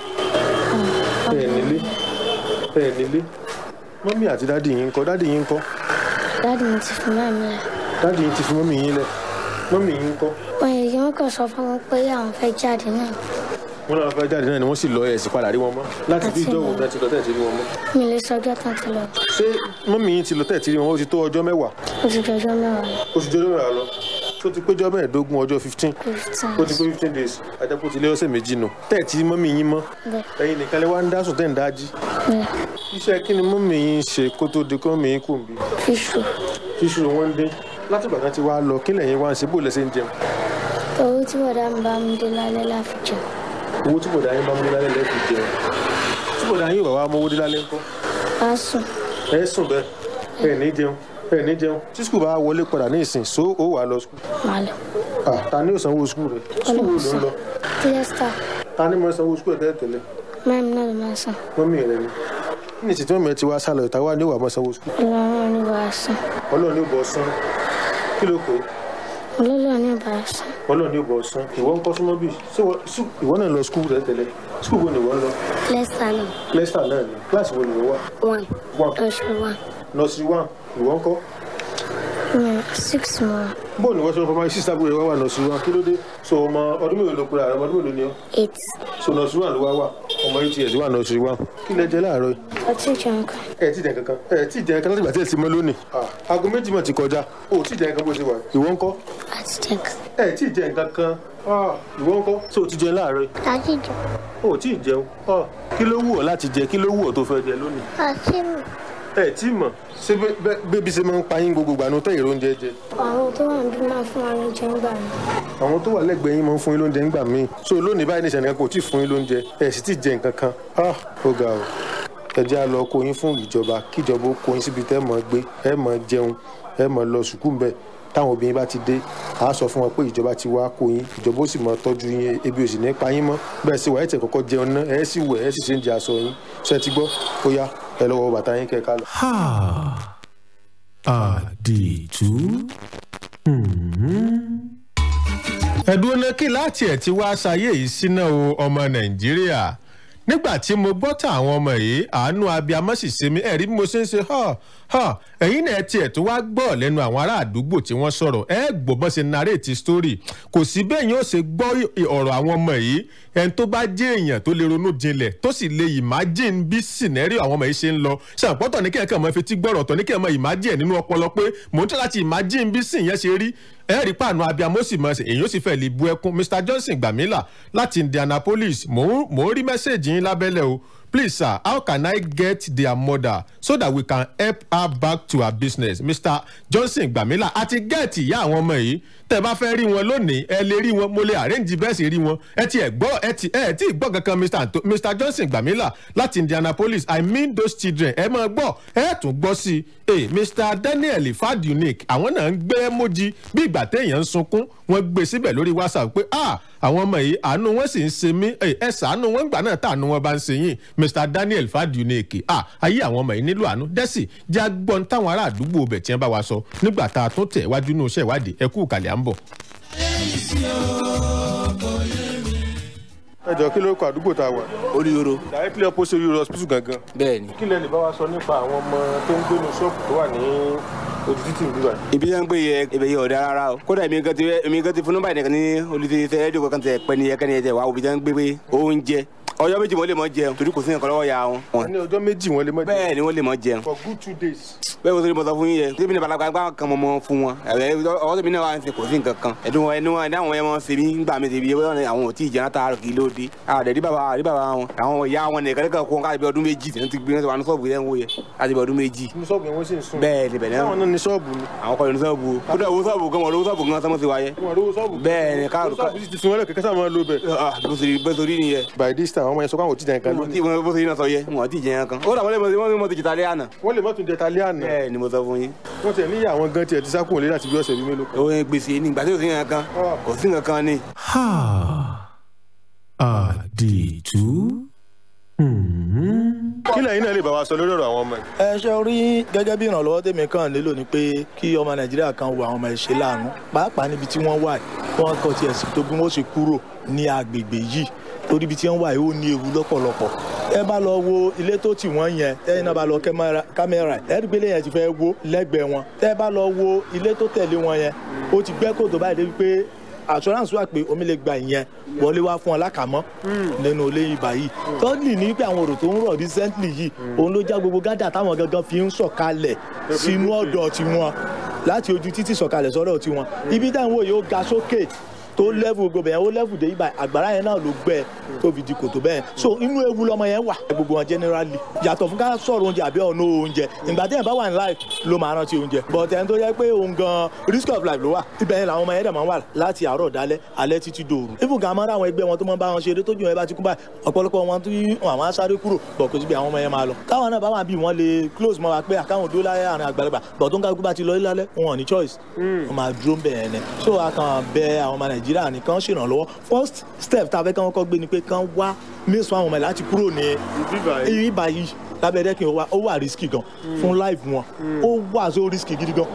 ṣẹ́yìn nílé ṣẹ́yìn nílé mọ́mí àti dádì yín ń kọ́ dádì yín ń kọ́ dáàdi mi ti fi máa mi lẹ̀. dádì yín ti fi mọ́mí yín lẹ̀ mọ́mí yín ń kọ́ wọ́n yẹ kí wọ́n kàn sọ fún wọn pé àwọn fẹ́ jáde náà. wọ́n náà fẹ́ jáde náà ni wọ́n sì lọ ẹ̀ sì padà rí wọn mọ́ láti bí Àti ìjọ́ wo mọ́. bẹ́ẹ̀ ti lọ tẹ̀ ti rí wọn mọ́. mi lè sọjọ́ tán ti lọ. ṣé mọ́mí yín ti lọ tẹ̀ ti rí wọn ó ti tó ọjọ́ mẹ́wàá ó ti jọjọ́ mẹ́wàá lọ. ó ti jọjọ́ mẹ́wàá lọ tó ti péjọ́ mẹ́ẹ̀ẹ́dógún ọjọ́ fifteen fifteen. ó ti pé fifteen days àjẹpọ̀ ti lé ọ̀sẹ̀ méjì nù tẹ̀ tí mọ́mí yín mọ́ bẹ́ẹ̀ ẹ̀yin nìkan lè wá ń dá sùn tẹ̀ ń dájí bẹ́ẹ̀ iṣẹ́ kí ni mọ́mí yín ṣe kó tó di kó mọ́mí yín kù ń bí fíṣù ṣíṣù wọn ń dé látìgbà kan ti wá lọ kí lẹ́yìn wá ń ṣe bó lẹ́sẹ̀ ń jẹun owó tí bọ̀dá mi bá mi dé lálẹ́ láfi jẹun. owó tí bọ̀dá yín bá mú dé lálẹ́ lẹ́ẹ̀kì jẹun tí bọ̀dá yín ò bá wá mówó dé lálẹ́ ńkọ́ a sùn ẹ sùn bẹ́ẹ̀ ẹ ní jẹun ẹ ní jẹun tí skul bá wọlé padà ní ìsìn so ó wà lọ skul máa lọ. ah ta ni ò sanwó skul rẹ skul wo ló ń lọ tílẹ́sítà ta ni mo sanwó skul ẹ tẹ́lẹ̀ tẹ́lẹ̀ mẹ́rin náà ló máa sàn. mọ́mí rẹ ni ní ìsìn tí mọ́mí ẹ ti wá sálọ ìta wá ní ìwà mọ́ sanwó skul ọlọ́run ní bá a sàn. ọlọ́run ní bọ̀ sán kí ló pé ọlọ́run ní bá a sàn. ọlọ́run ní bọ̀ sán ìwọ ń kọ́ súnmọ́ bí ṣé wọ́n- sú- ìwọ náà lọ skul rẹ tẹ́lẹ̀ skul wo ni ìwọ ń lọ tílẹ́sítà náà lẹ́sítà náà ni kíláàsì wo ni ìwọ wà one one lọ́sọ̀ one nọ́ọ̀sì one ìwọ ń kọ́ mm, six more bó ni wọ́n ṣe ń fọmọ sísá bóyá wà wà nọ́ọ̀sì one kí ló dé so ọmọ ọdún mélòó ló pera rẹ ọmọ ọdún mélòó ni ọ eight so nọ́ọ̀sì one ló wá wà ọmọ yìí ti ẹ̀ sí wà náà ṣe wá kí lẹ jẹ láàárọ̀ yìí. ọtí jẹun kan. ẹ ti jẹ kankan ẹ ti jẹ kankan láti gbà tí ẹ ti mọ lónìí. aago méjì mọ̀ ti kọjá o ti jẹ nǹkan bó ṣe wà ìwọ ńkọ́. àti jẹun kan. ẹ ti jẹ nǹkan kan ìwọ ńkọ́ ṣé o ti jẹun láàárọ̀ yìí. àti jẹun. o ti jẹun kí ló wù ọ́ láti jẹ kí ló wù ọ́ tó fẹ́ jẹ lónìí. àti mọ̀. ẹ tí mọ̀ ṣé bébí ṣe máa ń pa yín gbogbo gbanú tẹ́ ìró oúnjẹ jẹ. àwọn tó wà níbí máa fún wa lóúnjẹ ń gbà mí. àwọn tó wà lẹ́gbẹ̀ẹ́ yín máa ń fún yín lóúnjẹ ńgbà míì so lónìí báyìí ní ìṣẹ̀nìkan kò tí ì fún yín lóúnjẹ ẹ̀ sì ti jẹ nǹkan kan ó ga o ẹ jẹ́ á lọ kó yín fún ìjọba kíjọba ó kó yín síbi tẹ́ mọ̀ gbé ẹ mọ̀ jẹun ẹ mọ̀ lọ sùkúù mbẹ táwọn obìnrin bá ti dé a sọ fún wọn pé ìjọba ti wá kó yín ìjọba ó sì mọ tọ́jú yín ebi ò sì ní pa yín mọ́ bẹ́ẹ̀ sì wà ẹ̀ tẹ̀ kọ́kọ́ jẹun ná ẹ̀ sì wẹ̀ ẹ̀ sì ṣe ń jẹ aṣọ yín ṣe ti gbọ́ ó yá ẹ lọ́wọ́ bàtà yín kẹ́ ká lọ. àdìtú. ẹ̀dùn ọ̀nà kí láti ẹ̀ ti wá ṣayé yìí síná o ọmọ nàìjíríà nígbà tí mo gbọ́ tà àwọn ọmọ yìí àánú abiyamọ sì ṣe mí ẹ̀rí bí mo ṣe ń ṣe hàn hàn ẹ̀yin náà tiẹ̀ tó wá gbọ́ lẹ́nu àwọn ará àdúgbò tí wọ́n sọ̀rọ̀ ẹ gbọ́ bọ́n ṣe narrate story kò sí bẹ́ẹ̀ yóò ṣe gbọ́ ọ̀rọ̀ àwọn ọmọ yìí ẹni tó bá jẹ́ èèyàn tó lè ronú jinlẹ̀ tó sì lè imagine bí scenario àwọn ọmọ yìí ṣe ń lọ ṣàpọ̀tọ̀ ní kẹ́kẹ́ ọmọ fetí gbọ́rọ̀ tọ̀ ní kẹ́kẹ́ ọmọ imagine nínú ọpọlọ pé mò ń tẹ́ láti imagine bí sìn yẹn ṣe rí ẹ rí pàánù abiyamọ sì mọ èyí ó sì fẹ́ lè bu ẹkún mr johnson gbàmílà láti indianapolis mò ń rí mẹ́sẹ̀gì yín lábẹ́lẹ̀ o please sir how can i get their mother so that we can help her back to her business mr johnson gbàmílà àti gẹ́ẹ̀tì ìyá àwọn ọmọ yìí tẹ́ bá fẹ́ rí wọn lónìí ẹ lè rí wọn mo lè arrange bẹ́ẹ̀ sì rí wọn ẹ ti ẹ̀ gbọ́ ẹ ti ẹ ti gbọ́ kankan mr Anto mr johnson gbàmílà láti indianapolis i mean those children ẹ máa gbọ́ ẹ tún gbọ́ sí i hey, mr daniel fadunic àwọn náà ń gbé emoji bí ìgbà téèyàn ń sunkún wọ́n gbé síbẹ̀ lórí whatsapp pé ah àwọn ọmọ yìí àánú wọn sì ń ṣe mí ẹ ṣàánú wọn gbà náà tàánú wọn bá ń ṣe yín mr daniel fadunic ah ayé àwọn ọmọ yìí nílò àánú dẹ́sì jẹ́ agbọ́n táwọn ará àdúgbò bẹ̀ tí wọ́n bá wa sọ nígbà tá a tún tẹ̀ wájú inú iṣẹ́ ìwádìí ẹ kú ìkàlẹ̀ à ń bọ̀. ẹ jọ kí ló kọ àdúgbò tá a wà. oríyoro. directly opposite oríyoro hospital gangan. bẹẹni. kí lẹ lè bá wa sọ nípa àwọn ọmọ tó ń gbénu ṣọ́ọ̀bù tó wà ní ojú títì ń bíbà. ibi yẹn ń gbé yẹ ibẹ̀ yẹ ọ̀dà rárá o kódà èmi gan ti èmi gan ti funu báyìí nìkan ní olùdíje rédíò kan tẹ pẹ́ ní yẹ kẹ́ni yẹ tẹ wá òbí jẹ́ ń gbé pé oúnjẹ ọjọ́ méjì wọ́n lè mọ jẹun torí kò sí nǹkan lọ́wọ́ ya wọn. ní ọjọ́ méjì wọ́n lè mọ jẹun. bẹ́ẹ̀ ni wọ́n lè mọ jẹun. for good two days. bẹ́ẹ̀ wọ́n sọ mo sọ fún yín yẹ tí mi ní balaba gbá kan mọ́ fún wọn ọwọ́ tó mi náà wà ń ṣe kò sí nǹkan kan ẹ̀dùn wọn ẹni wọn ẹni àwọn ẹmọ ṣe mí ń gbà mí ṣe bí wọn àwọn ò tí ì jẹun látàárọ̀ kí ló dé àdẹ rí bàbá rí bàbá wọn àwọn ìyá wọn nìkan nìkan kó káàdì bí ọdún méjì tí wọn ti gbé wọn ti wà ní ṣọ́ọ̀bù yẹn wò yẹ láti bí ọdún méjì. ní ṣọ́ọ̀bù yẹn wọ́n sì ń sùn. bẹ́ẹ̀ ni bẹ̀rẹ̀ táwọn náà ní ṣọ́ọ̀bù ni. àwọn kọ́ ní ṣọ́ọ̀bù kódà owó ṣọ́ọ̀bù gan wọn lówó ṣọ́ọ̀bù gan sọmọ sí wáyé. wọn lówó ṣọ́ọ̀bù. bẹ́ẹ̀ ni káàdù ká. ṣọ́ọ̀bù ti fi wọn lẹ̀ kẹ́kẹ́ sáà máa lo bẹ̀. bó ṣe rí nìyẹn. by this time àwọn ọmọ yẹn sọ pé àwọn ò tí jẹ nǹkan lónìí. wọn bó ṣe yín náà sọ yẹ wọn ti jẹ kan. ó dà wọ́n lè mọ ti jìtà lé àná. wọ́n lè mọ tún jẹta lé àná. bẹ́ẹ̀ ni mo sọ fún yín. wọ́n tiẹ̀ níyà àwọn gan tiẹ̀ ti sá kúrò lé láti bí ọ̀sẹ̀ bíi mélòó kan. òun gbèsè ní ìgbà tí kò sí nǹkan kan kò sí nǹkan kan ni. àdìtú. kí lẹ́yìn náà lè bá wa sọ lórí ọ̀rọ̀ àwọn ọmọ yìí. ẹ ṣe rí gẹ́gẹ́ bí ìrànlọ́wọ́ tèmi kàn nílò ni pé kí ọmọ nàìjíríà kan wo àwọn ọmọ ìṣe láàánú pàápàá níbi tí wọ́n wà kí wọ́n kọ́ tiẹ̀ sí tó bí wọ́n ṣe kúrò ní agbègbè yìí torí ibi tí wọ́n wà yìí ó ní ewu lọ́pọ̀lọpọ̀ ẹ bá lọ wo ilé tó tì wọ́n yẹn tẹ́yìn náà bá lọ kámẹ́rà ẹ̀rí gbélé yẹn ti fẹ́ wó lẹ́gbẹ̀ẹ́ wọn tẹ́ bá lọ wo ilé tó tẹ̀lé wọn yẹn ó ti gbẹ́ kòtò báyìí débi pé assurance wà pé omi lè gba ìyẹn wọlé wá fún ọ lákàmọ́ nínú ilé ibà yìí tọ́lì ní pé àwọn òrò tó ń rọ̀ recently yìí òun ló já gbogbo gádà táwọn gangan fi ń sọ̀kalẹ̀ sínú ọ̀dọ̀ tiwọn láti ojú títì sọ̀kalẹ̀ sọ́dọ̀ tiwọn ibi táwọn wò yóò ga sókè tó lẹ́fù gbogbo yẹn ó lẹ́fù dé ibà àgbàrá yẹn náà ló gbẹ tó fi di kòtò bẹ́ẹ̀ so inú ewu lọmọ yẹn wà gbogbo wọn generally yàtọ̀ fún ká sọ̀rọ̀ oúnjẹ àbí ọ̀nà oúnjẹ ìgbà tí yẹn bá wà ní life ló máa rántí oúnjẹ but ẹni tó yẹ pé òun gan risk of life ló wà ibẹ̀ yẹn làwọn ọmọ yẹn dẹ̀ máa wà láti àárọ̀ dalẹ́ alẹ́ títí dòru even gan amára àwọn ẹgbẹ́ wọn tó máa bá wọn ṣeré tójú wọn bá ti kú báyìí ọ̀pọ̀lọpọ̀ wọn tó àwọn á sáré kúrò bọ̀ kò síbi àwọn ọmọ yẹn máa lọ táwọn náà bá wà bí wọn lè close mọ́ wa pé àkáwọn dúró láyé àárín àgbàlagbà bọ̀ tó ń kálukú bá ti lọ lálẹ́ wọn ò ní choice wọn máa dúró ń bẹ̀ yẹn ni so a kàn bẹ àwọn ọmọ nàìjíríà nìkan ṣèrànlọ́ lọ́wọ́ first step tá a fẹ́ kí wọ́n kọ́ gbé ni pé kán wá mẹ́sàn-án àwọn ọmọ ẹ̀ láti kúrò ní ibi báyìí lábẹ́rẹ́ kí wọ́n ó wà risky gan fún life wọn ó wà so risky gidi gan.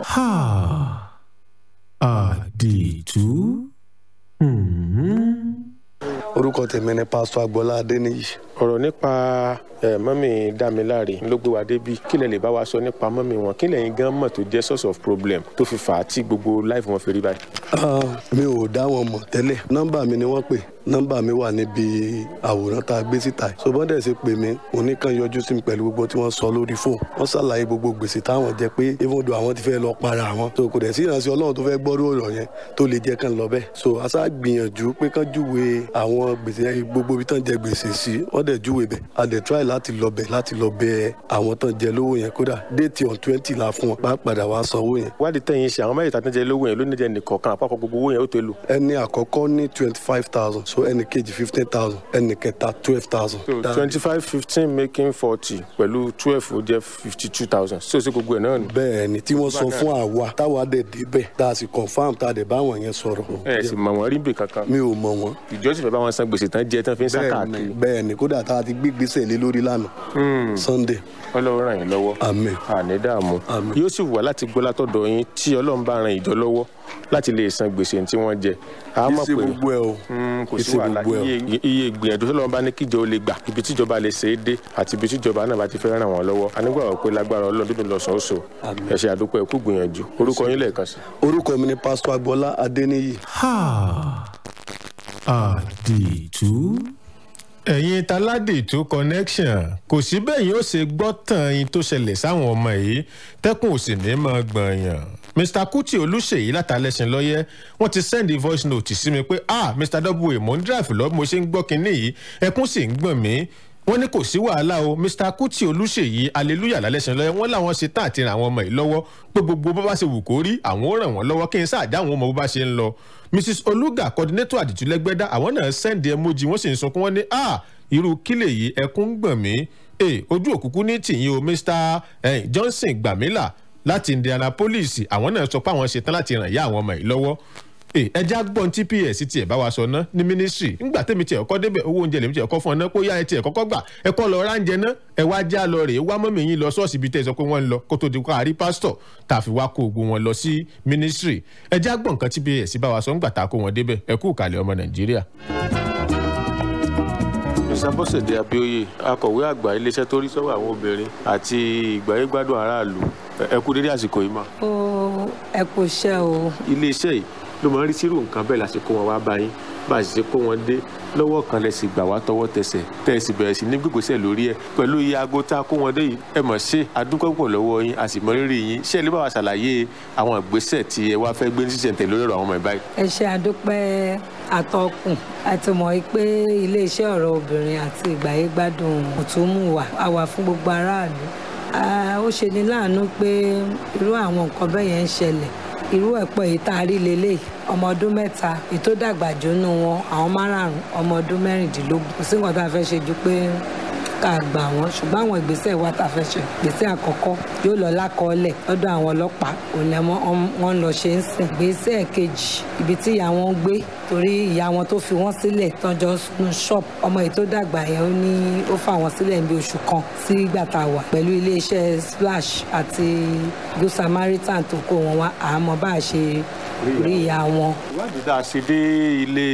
àdìtú. orúkọ tèmi ni pásítọ agboola adéníyì ọ̀rọ̀ nípa ẹ mọ́mì dámiláre ló gbé wa débi kí lẹ lè bá wa sọ nípa mọ́mì wọn kí lẹ́yìn gan mọ̀ tó jẹ́ source of problem tó fi fà á tí gbogbo life wọn fi rí báyìí. mi ò dá wọn mọ̀ tẹ́lẹ̀ nọ́mbà mi ni wọ́n pè nọ́mbà mi wà níbi àwòrán tá a gbé síta yìí ṣùgbọ́n dẹ̀ ṣe pè mí oníkan yọjú sí mi pẹ̀lú gbogbo tí wọ́n sọ lórí fóònù wọ́n ṣàlàyé gbogbo gbèsè táwọn jẹ pé even though àwọn ti fẹ́ lọ para àwọn so kò dẹ̀ sí ìrànṣẹ́ ọlọ́run tó fẹ́ gbọ́rú ọ̀rọ̀ yẹn tó lè jẹ́ kán lọ bẹ́ẹ̀ so aṣá gbìyànjú pé kán júwe àwọn gbèsè yẹn gbogbo ibi tán jẹ gbèsè sí wọ́n dẹ̀ júwe bẹ̀ a dẹ̀ try láti lọ bẹ̀ láti lọ bẹ àwọn tán jẹ lówó yẹn kódà déètì on twenty la fún wọn bá padà wá sanwó yẹn. wádìí tẹ̀yìn ṣe àwọn mẹ́rìndínlá tó jẹ lówó yẹn ló ní jẹ nìkọ̀ọ̀kan àpapọ̀ gbogbo owó yẹn ó tó lò. ẹni àkọ́kọ́ ní twenty five thousand so ẹni kejì fifteen thousand ẹni kẹta twelve thousand. so twenty five fifteen making forty pẹ̀lú twelve ó jẹ́ fifty two thousand so ṣe gbogbo ẹ̀ náà nù. bẹ́ẹ̀ ni tí wọ́n sọ fún àwa táwa dẹ̀ débẹ̀ tá a sì confam tá a dẹ̀ bá wọn yẹn sọ̀rọ̀. ẹ sì mọ̀ wọ́n rí bì kankan. mi ò mọ̀ wọ́n. ìjọsìn fẹ́ bá wọn san gbèsè tán jẹ tán fi ń sá káàkiri. bẹ́ẹ̀ ni kódà tá a ti gbé gbèsè lé lórí lánàá. sunday. ọlọ́run ràn yín lọ́wọ́. àmín. àní dààmú. yóò sì wà láti gbọ́ látọ̀dọ̀ yín tí ọlọ́run bá ran ìjọ lọ́wọ́ láti lè san gbèsè tí wọ́n jẹ. a mọ̀ pé gbogbo ẹ o. kò sí wàhálà iye ìgbìyànjú tó lọ́wọ́ bá ní kíjọ ó lè gbà ibi tíjọba lè ṣe é dé àti ibi tíjọba náà bá ti fẹ́ ràn wọ́n lọ́wọ́ a nígbà wọ́n pé lágbára ọlọ́run dídùn lọ́sàn-án oṣù ẹ ṣe àdúpẹ́ ẹ̀kú gbìyànjú orúkọ yín lẹ́ẹ̀kan sí. orúkọ mi ni pásítọ̀ agbọ́lá adéníyì. àdìtú ẹ̀yin taládìtú connection kò sí bẹ́yìn ó ṣe gbọ́ tàn yín tó ṣẹlẹ̀ sáwọn ọmọ yìí tẹ́kùn ò sì ní mọ́ gbọ̀nyàn mr kuti olùṣèyí látàlẹ́sìn lọ́yẹ́ wọ́n ti sẹ́ndì voice note sí mi pé ah mr w mo ń drive lọ mo ṣe ń gbọ́ kinní yìí ẹkún sì ń gbọ̀n mí wọ́n ní kò sí wàhálà o mr kuti olùṣèyí aleluya lálẹ́sìn lọ́yẹ́ wọ́n làwọn ṣe tán àti ràn àwọn ọmọ yìí lọ́wọ́ pé gbogbo bó bá ṣe wù kó rí àwọn ó ràn wọ́n lọ́wọ́ kí n sáàdá àwọn ọmọ bó bá ṣe ń lọ mrs olùgà coordinator àdìtúlẹ́gbẹ́dá àwọn náà sẹ́ndì emoji wọ́n sì ń sunkún wọ́n ní ah irú kílè yìí ẹkún ń gbọ̀n mí ojú òkùnkùn ní tìyín o mr johnson gbàmílà láti indianapolis àwọn náà sọ pé àwọn ṣetán láti ràn yá àwọn ọmọ yìí lọ́wọ́ ẹja gbọ́n tí ps tiẹ̀ bá wa sọ ná ní ministry ńgbà tèmi tiẹ̀ kọ́ débẹ̀ owó oúnjẹ lèmi tiẹ̀ kọ́ fún ọ ná kó yá ẹ tiẹ̀ kọ́kọ́ gbà ẹ kọ́ lọ ránjẹ ná ẹ wá já lọ rèé wá mọ́mí yín lọ ṣọ́ọ̀ṣì bíi tẹ́ ẹ sọ pé wọ́n ń lọ kó tó di kó àrí pásítọ̀ tá a fi wá kó ogun wọn lọ sí ministry ẹja gbọ́n nǹkan tí ps bá wa sọ ńgbà tá a kó wọn débẹ̀ ẹ kú ìkàlẹ̀ ọmọ nàìjíríà ìsàbọ̀sẹ̀dẹ̀ abioye akọ̀wé àgbà iléeṣẹ́ tó rí sọ́wọ́ àwọn obìnrin àti ìgbáyégbádùn aráàlú ẹ kú dédé àsìkò yìí mà. ó ẹ kò ṣe o. iléeṣẹ́ yìí ló máa ń rí sírò nǹkan bẹ́ẹ̀ lásìkò wọn wá bá yín bá a sì ṣe kó wọn dé lọ́wọ́ kan lẹ sì gbà wá tọwọ́ tẹsẹ̀ tẹ́ ẹ sì bẹ̀rẹ̀ sí ní gbègbèsẹ̀ lórí ẹ̀ pẹ̀lú iye aago tá a kó wọn dé yìí ẹ mọ̀ ṣe adúgbòpọ̀ lọ́wọ́ yín a sì mọ rírì yín ṣé ẹ lè bá wa ṣàlàyé àwọn ìgbésẹ̀ tí ẹ wá fẹ́ gbé ní sísẹ̀ntẹ̀ lórí ọ̀rọ̀ àwọn ọmọ ìbáyìí. ẹ ṣe àdúpẹ́ àtọkùn àti mọ̀ pé iléeṣẹ́ ọ̀rọ̀ obìnrin àti ìgbáyégbádùn òtúmùwà a wà fún gbogbo aráàlú ó ṣe ní láàánú pé irú àwọn nǹkan bẹ́ẹ̀ yẹn ń ṣẹlẹ̀ irú ẹ̀pọ̀ yìí tá a rí lélẹ̀ ọmọ ọdún mẹ́ta ètò dàgbà jónú wọn àwọn márààrún ọmọ ọdún mẹ́rìndínlógún kò sí nǹkan tá a fẹ́ ṣe ju pé ká gbà wọ́n ṣùgbọ́n àwọn ìgbésẹ̀ wa tá a fẹ́ ṣe ìgbésẹ̀ àkọ́kọ́ yóò lọ lákọọ́lẹ̀ lọ́dọ̀ àwọn ọlọ́pàá òun lẹ́ wọ́n lọ ṣe ń sìn ìgbésẹ̀ kejì ibi tí ìyá wọn gbé torí ìyá wọn tó fi wọ́n sílẹ̀ tọ́jọ́ sínú ṣọ́ọ̀bù ọmọ yìí tó dàgbà yẹn ó ní ó fà wọ́n sílẹ̀ ní oṣù kan sí ìgbà tá a wà pẹ̀lú iléeṣẹ́ splash àti good samaritan tó kó wọn wá àmọ́ bá a ṣe rí ìyá wọn. ìwádìí tá a ṣe dé ilé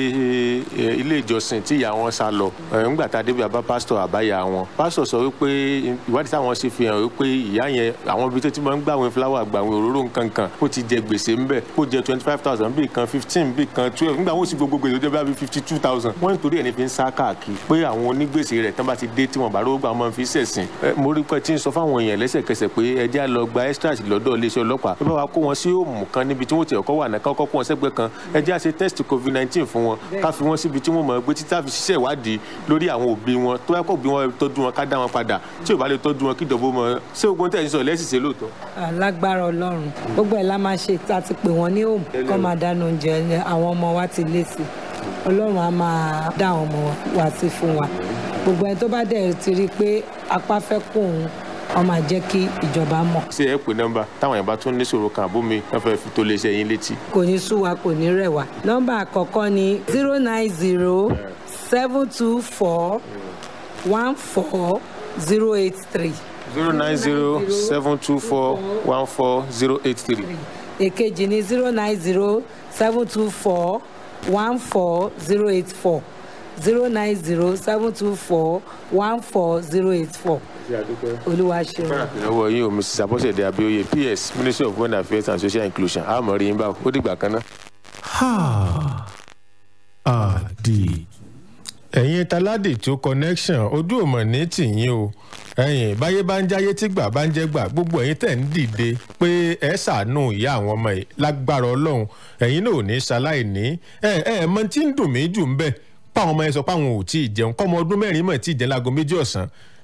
ilé ìjọsìn tí ìyá wọn sá lọ ńgbà tá a débi àbá pásítọ̀ àbáyà wọn pásítọ̀ sọ wípé ìwádìí táwọn ṣe fi hàn wípé ìyá yẹn àwọn ibi tó ti máa ń gbàwé fúláwà gbàwé òróró nkankan ó ti jẹ gbèsè ńbẹ ó jẹ twenty five thousand bíi kan fifteen bíi kan twelve nígbà wọn sì gbogbo gbèsè tó jẹ bíi fifty two thousand wọn nítorí ẹni fi ń sá káàkiri pé àwọn onígbèsè rẹ̀ tán bá ti dé tí wọn bá rówó gbà wọn fi ṣẹ̀sìn mo rí pé tí ń sọ fáwọn èèyàn lẹ́sẹ̀kẹsẹ̀ pé ẹjẹ́ á lọ gba extract lọ́dọ̀ iléeṣẹ́ ọlọ́pàá bí wọ́n bá kó wọn sí òmù kan níbi tí wọ́n ti ọkọ̀ wà náà kọ́kọ́ kó wọn sẹ́gbẹ́ kan ẹjẹ́ á ṣe test covid nineteen fún wọn ká fi wọn síbi tí wọ́n mọ̀ gbé títí àfi ṣiṣẹ́ ìwádìí lórí àwọn òbí wọn tó bá kọ́ òbí wọn tọ́jú wọn ká dá wọn padà tí ò bá lè tọ́jú wọn kí ìdọ̀bọ̀ mọ ṣé ogun tẹ̀ ń sọ lẹ́sìn ṣe lóòótọ́. lágbára ọlọ́run gbogbo ẹ̀ la máa ṣe tá a ti pè wọ́n ní òmù kọ́ máa dáná oúnjẹ àwọn ọmọ wa ti lé sí ọlọ́run á máa dá àwọn ọmọ wa sí fún wa gbogbo ẹ̀ tó bá dẹ̀ ti rí i pé apá fẹ́ kó òun wọ́n máa jẹ́ kí ìjọba mọ̀. ṣé ẹ pè nọ́mbà táwọn yẹn bá tún níṣòro kan àbómi wọn fẹẹ fi tó lè ṣe yín létí. kò ní sú wa kò ní rẹ̀ wá. nọ́mbà àkọ́kọ́ ni zero nine zero seven two four one four zero eight three. zero nine zero seven two four one four zero eight three. èkejì ni zero nine zero seven two four one four zero eight four zero nine zero seven two four one four zero eight four olúwa ṣeun. lọ́wọ́ yín o mrs abọ́sẹ̀dé abioye ps ministry of women affairs and social inclusion àmọ́ rí yín báwo ó dìgbà kan náà. àdì ẹ̀yin taládì tó connection ojú òmò ní tìyín o ẹ̀yin báyé bá ń jáyé tí gbà bá ń jẹ́ gbà gbogbo ẹ̀yin tẹ̀ ń dìde pé ẹ ṣàánú ìyá àwọn ọmọ yìí lágbára ọlọ́run ẹ̀yin náà ò ní ṣaláì ní ẹ ẹ mọ tí ń dùn mí jù ń bẹ̀ páwọn ọmọ yẹn sọ páwọn ò tí ì jẹun kọ́mọ ọdún mẹ́rin mọ̀ tí ì jẹun láago méjì ọ̀sán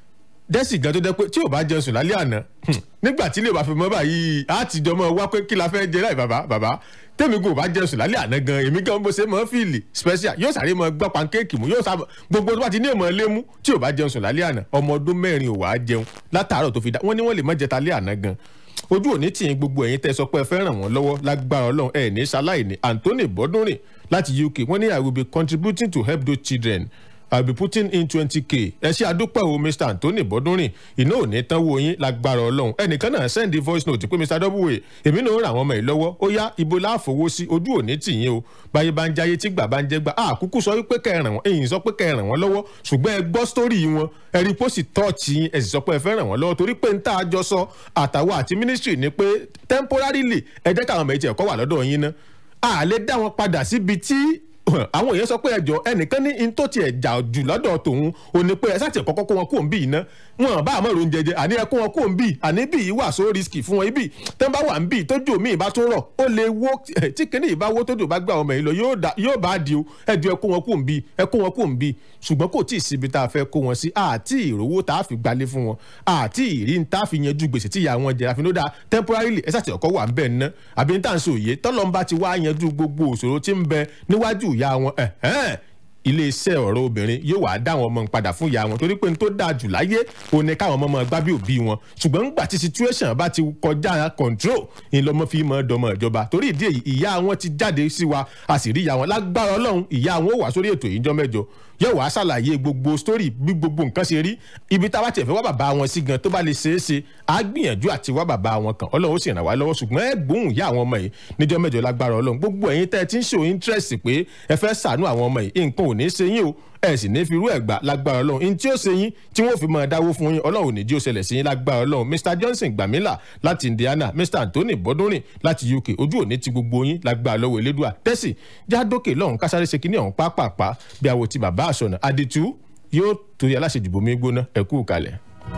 dẹ́sì gan tó jẹ́ pé tí ò bá jẹun sùn lálẹ́ àná nígbà tí ilé ìbá fi mọ́ báyìí á ti jọ mọ́ wá pé kí la fẹ́ jẹ láì bàbá bàbá tẹ́mi kò bá jẹun sùn lálẹ́ àná gan èmi gan bó ṣe mọ́ fíìlì special yóò sáré mọ́ gbọ́ pankéèkì mú yóò sá gbogbo tó bá ti ní èèmọ̀ lé mú tí ò bá jẹun sùn lálẹ́ àná ọmọ ọdún mẹ́rin ò wá jẹun látàárọ̀ tó fi dá wọ́n ní wọ́n lè mọ́ jẹta lé àná gan ojú òní tì í gbogbo ẹ̀yin tẹ́ sọ pé ẹ fẹ́ ràn wọ́n lọ́wọ́ lágbára ọlọ́run ẹ̀ ní ṣaláìní anthony bọ́dúnrìn láti uk wọ́n ní i will be contributing to help those children i will be putting in twenty k ẹ ṣe àdúpẹ́ o mr anthony bọ́dúnrìn iná ò ní tán wo yín lágbára ọlọ́run ẹnìkan náà send voice note pé mr w èmi náà ń ra àwọn ọmọ yìí lọ́wọ́ ó yá ibo láàfowó sí ojú òní tì yín o báyé bá ń jáyé tí gbà bá ń jẹ́ gbà á kúkú sọ wípé kẹ́ ẹ ràn wọ́n èyí sọ pé kẹ́ ẹ ràn wọ́n lọ́wọ́ ṣùgbọ́n ẹ gbọ́ sítórì wọn ẹ rí pósì tọ́ọ̀tì yín ẹ sì sọ pé ẹ fẹ́ ràn wọ́n lọ́wọ́ torí pé ń tá a jọ sọ àtàwọn àti ministry ni pé temporarily ẹ jẹ́ káwọn ọmọ yìí tiẹ̀ kọ́ wà lọ́dọ̀ yín ná a lè dá wọn padà síbi tí àwọn èèyàn sọ pé ẹjọ ẹnìkan ní in tó tiẹ̀ jà jù lọ́dọ̀ tòun ò ní pé ẹ sáà tiẹ̀ kọ́kọ́ kó wọn kó ń bì iná wọn bá àmọ́ ìròyìn jẹjẹ àní ẹ kó wọn kó ń bì àní bì yìí wà so risky fún wọn ibi tẹ́ ń bá wà ń bì tójú mi ìbá tó rọ̀ ó lè wó tí kìnìún ìbá wó tójú bá gbé àwọn ọmọ yìí lọ yóò bá di o ẹjọ ẹ kó wọn kó ń bì ẹ kó wọn kó ń bì ṣùgbọ́n kò tí ì síbi tá a fẹ́ kó wọn sí àti ìrówó tá a fi gbalé fún wọn àti ìrí tá a fi yanjú gbèsè tí ìyá wọn jẹ àfi ló dáa temporarily ẹ sàtì ọkọ wà ń bẹ̀ ná àbí ní tàǹsì òye tọ́lọ́mbà ti wá yanjú gbogbo òṣòro tí ń bẹ níwájú ìyá wọn ẹ̀hẹ́n iléeṣẹ́ ọ̀rọ̀ obìnrin yóò wá dá àwọn ọmọ ń padà fún ìyá wọn torí pé n tó dáa jù láyé ò ní káwọn ọmọ máa gbá bí òbí wọn ṣùgbọ́n ńgbà tí situation bá ti kọjá control ìlọmọ fi mọ dọmọ ìjọba torí ìdí èyí ìyá wọn ti jáde sí wa a sì rí ìyá wọn lágbára ọlọ́run ìyá wọn ò wá sórí ètò ìjọ mẹ́jọ yóò wá ṣàlàyé gbogbo story bí gbogbo nǹkan ṣe rí ibi tá a bá tiẹ̀ fẹ́ wá bàbá wọn sí gan tó bá lè ṣeé ṣe á gbìyànjú àti wá bàbá wọn kan ọlọ́run ó sì ràn wá lọ́wọ́ ṣùgbọ́n ẹ gbóhùn ìyá àwọn ọmọ yìí níjọ́ mẹ́jọ lágbára ọlọ́run gbogbo ẹ̀yin tẹ́ ẹ ti ń ṣe interest pé ẹ fẹ́ ṣàánú àwọn ọmọ yìí nǹkan ò ní ṣe yín o ẹ sì ní fi irú ẹ̀ gbà lágbára ọlọ́run in tí ó ṣe yín tí wọ́n fi máa dáwó fún yín ọlọ́run ò ní jí ó ṣẹlẹ̀ sí yín lágbára ọlọ́run mr johnson gbàmílà láti indiana mr anthony bọ́dúnrìn láti uk ojú òní ti gbogbo yín lágbára lọ́wọ́ elédùà tẹ́sì jádókè lọ́hùn kásáré ṣe kíní ọ̀hún pápápá bí àwọ̀ ti bàbá àṣọ̀nà àdìtú yóò torí aláṣejùbọ̀ mi gbóná ẹ̀kú kalẹ̀.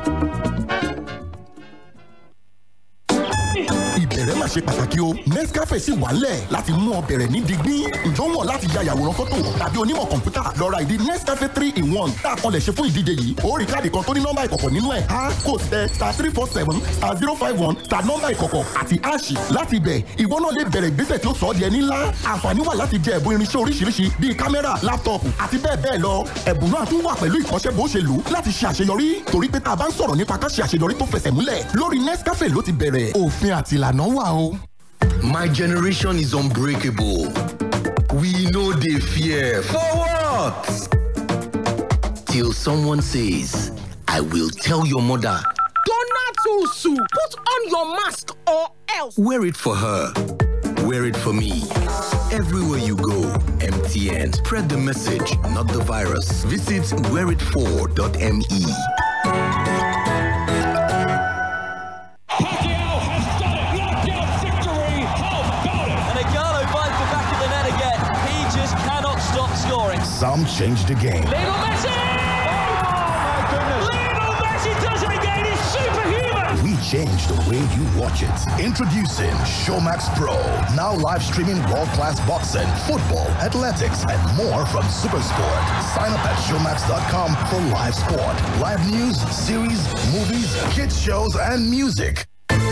ìbẹ̀rẹ̀ máa ṣe pàtàkì o nescafe sì wà lẹ̀ láti mú ọ bẹ̀rẹ̀ ní digbí ǹjọ́ wọ̀ láti ya àyàwòrán fọ́tò tàbí onímọ̀ kọ̀ǹpútà lọ ra ìdí nescafe three in one tá a kan lè ṣe fún ìdíje yìí ó rí káàdì kan tó ní nọ́mbà ìkọ̀kọ̀ nínú ẹ̀ a kò tẹ star three four seven star zero five one star nọ́mbà ìkọ̀kọ̀ àti ash láti bẹ̀ ìwọ náà lè bẹ̀rẹ̀ ìgbésẹ̀ tí ó sọ ọ́ di ẹni ńlá àǹfààní wà láti jẹ ẹ̀bùn irinṣẹ́ oríṣiríṣi bíi kámẹ́rà láptọ̀pù àti bẹ́ẹ̀ bẹ́ẹ̀ lọ ẹ̀bùn náà tún wà pẹ̀lú ìkọ́ṣẹ́ bó ṣe lò láti ṣe àṣeyọrí torí pé tá a bá ń sọ̀rọ̀ nípa ká ṣe àṣeyọrí tó fẹsẹ̀ múlẹ̀ lórí nescafe ló ti bẹ̀rẹ̀ òfin àti ìlànà wà o. My generation is unbreakable. We know they fear. For what? Till someone says, I will tell your mother. Donatusu, put on your mask or else. Wear it for her. Wear it for me. Everywhere you go, MTN. Spread the message, not the virus. Visit wearit4.me. And Igalo finds the back of the net again. He just cannot stop scoring. Some change the game. Lionel Messi! Lionel Messi does it again. He's superhuman. We changed the way you watch it. Introducing Showmax Pro. Now live streaming world-class boxing, football, athletics, and more from Supersport. Sign up at showmax.com for live sport, live news, series, movies, kids shows, and music.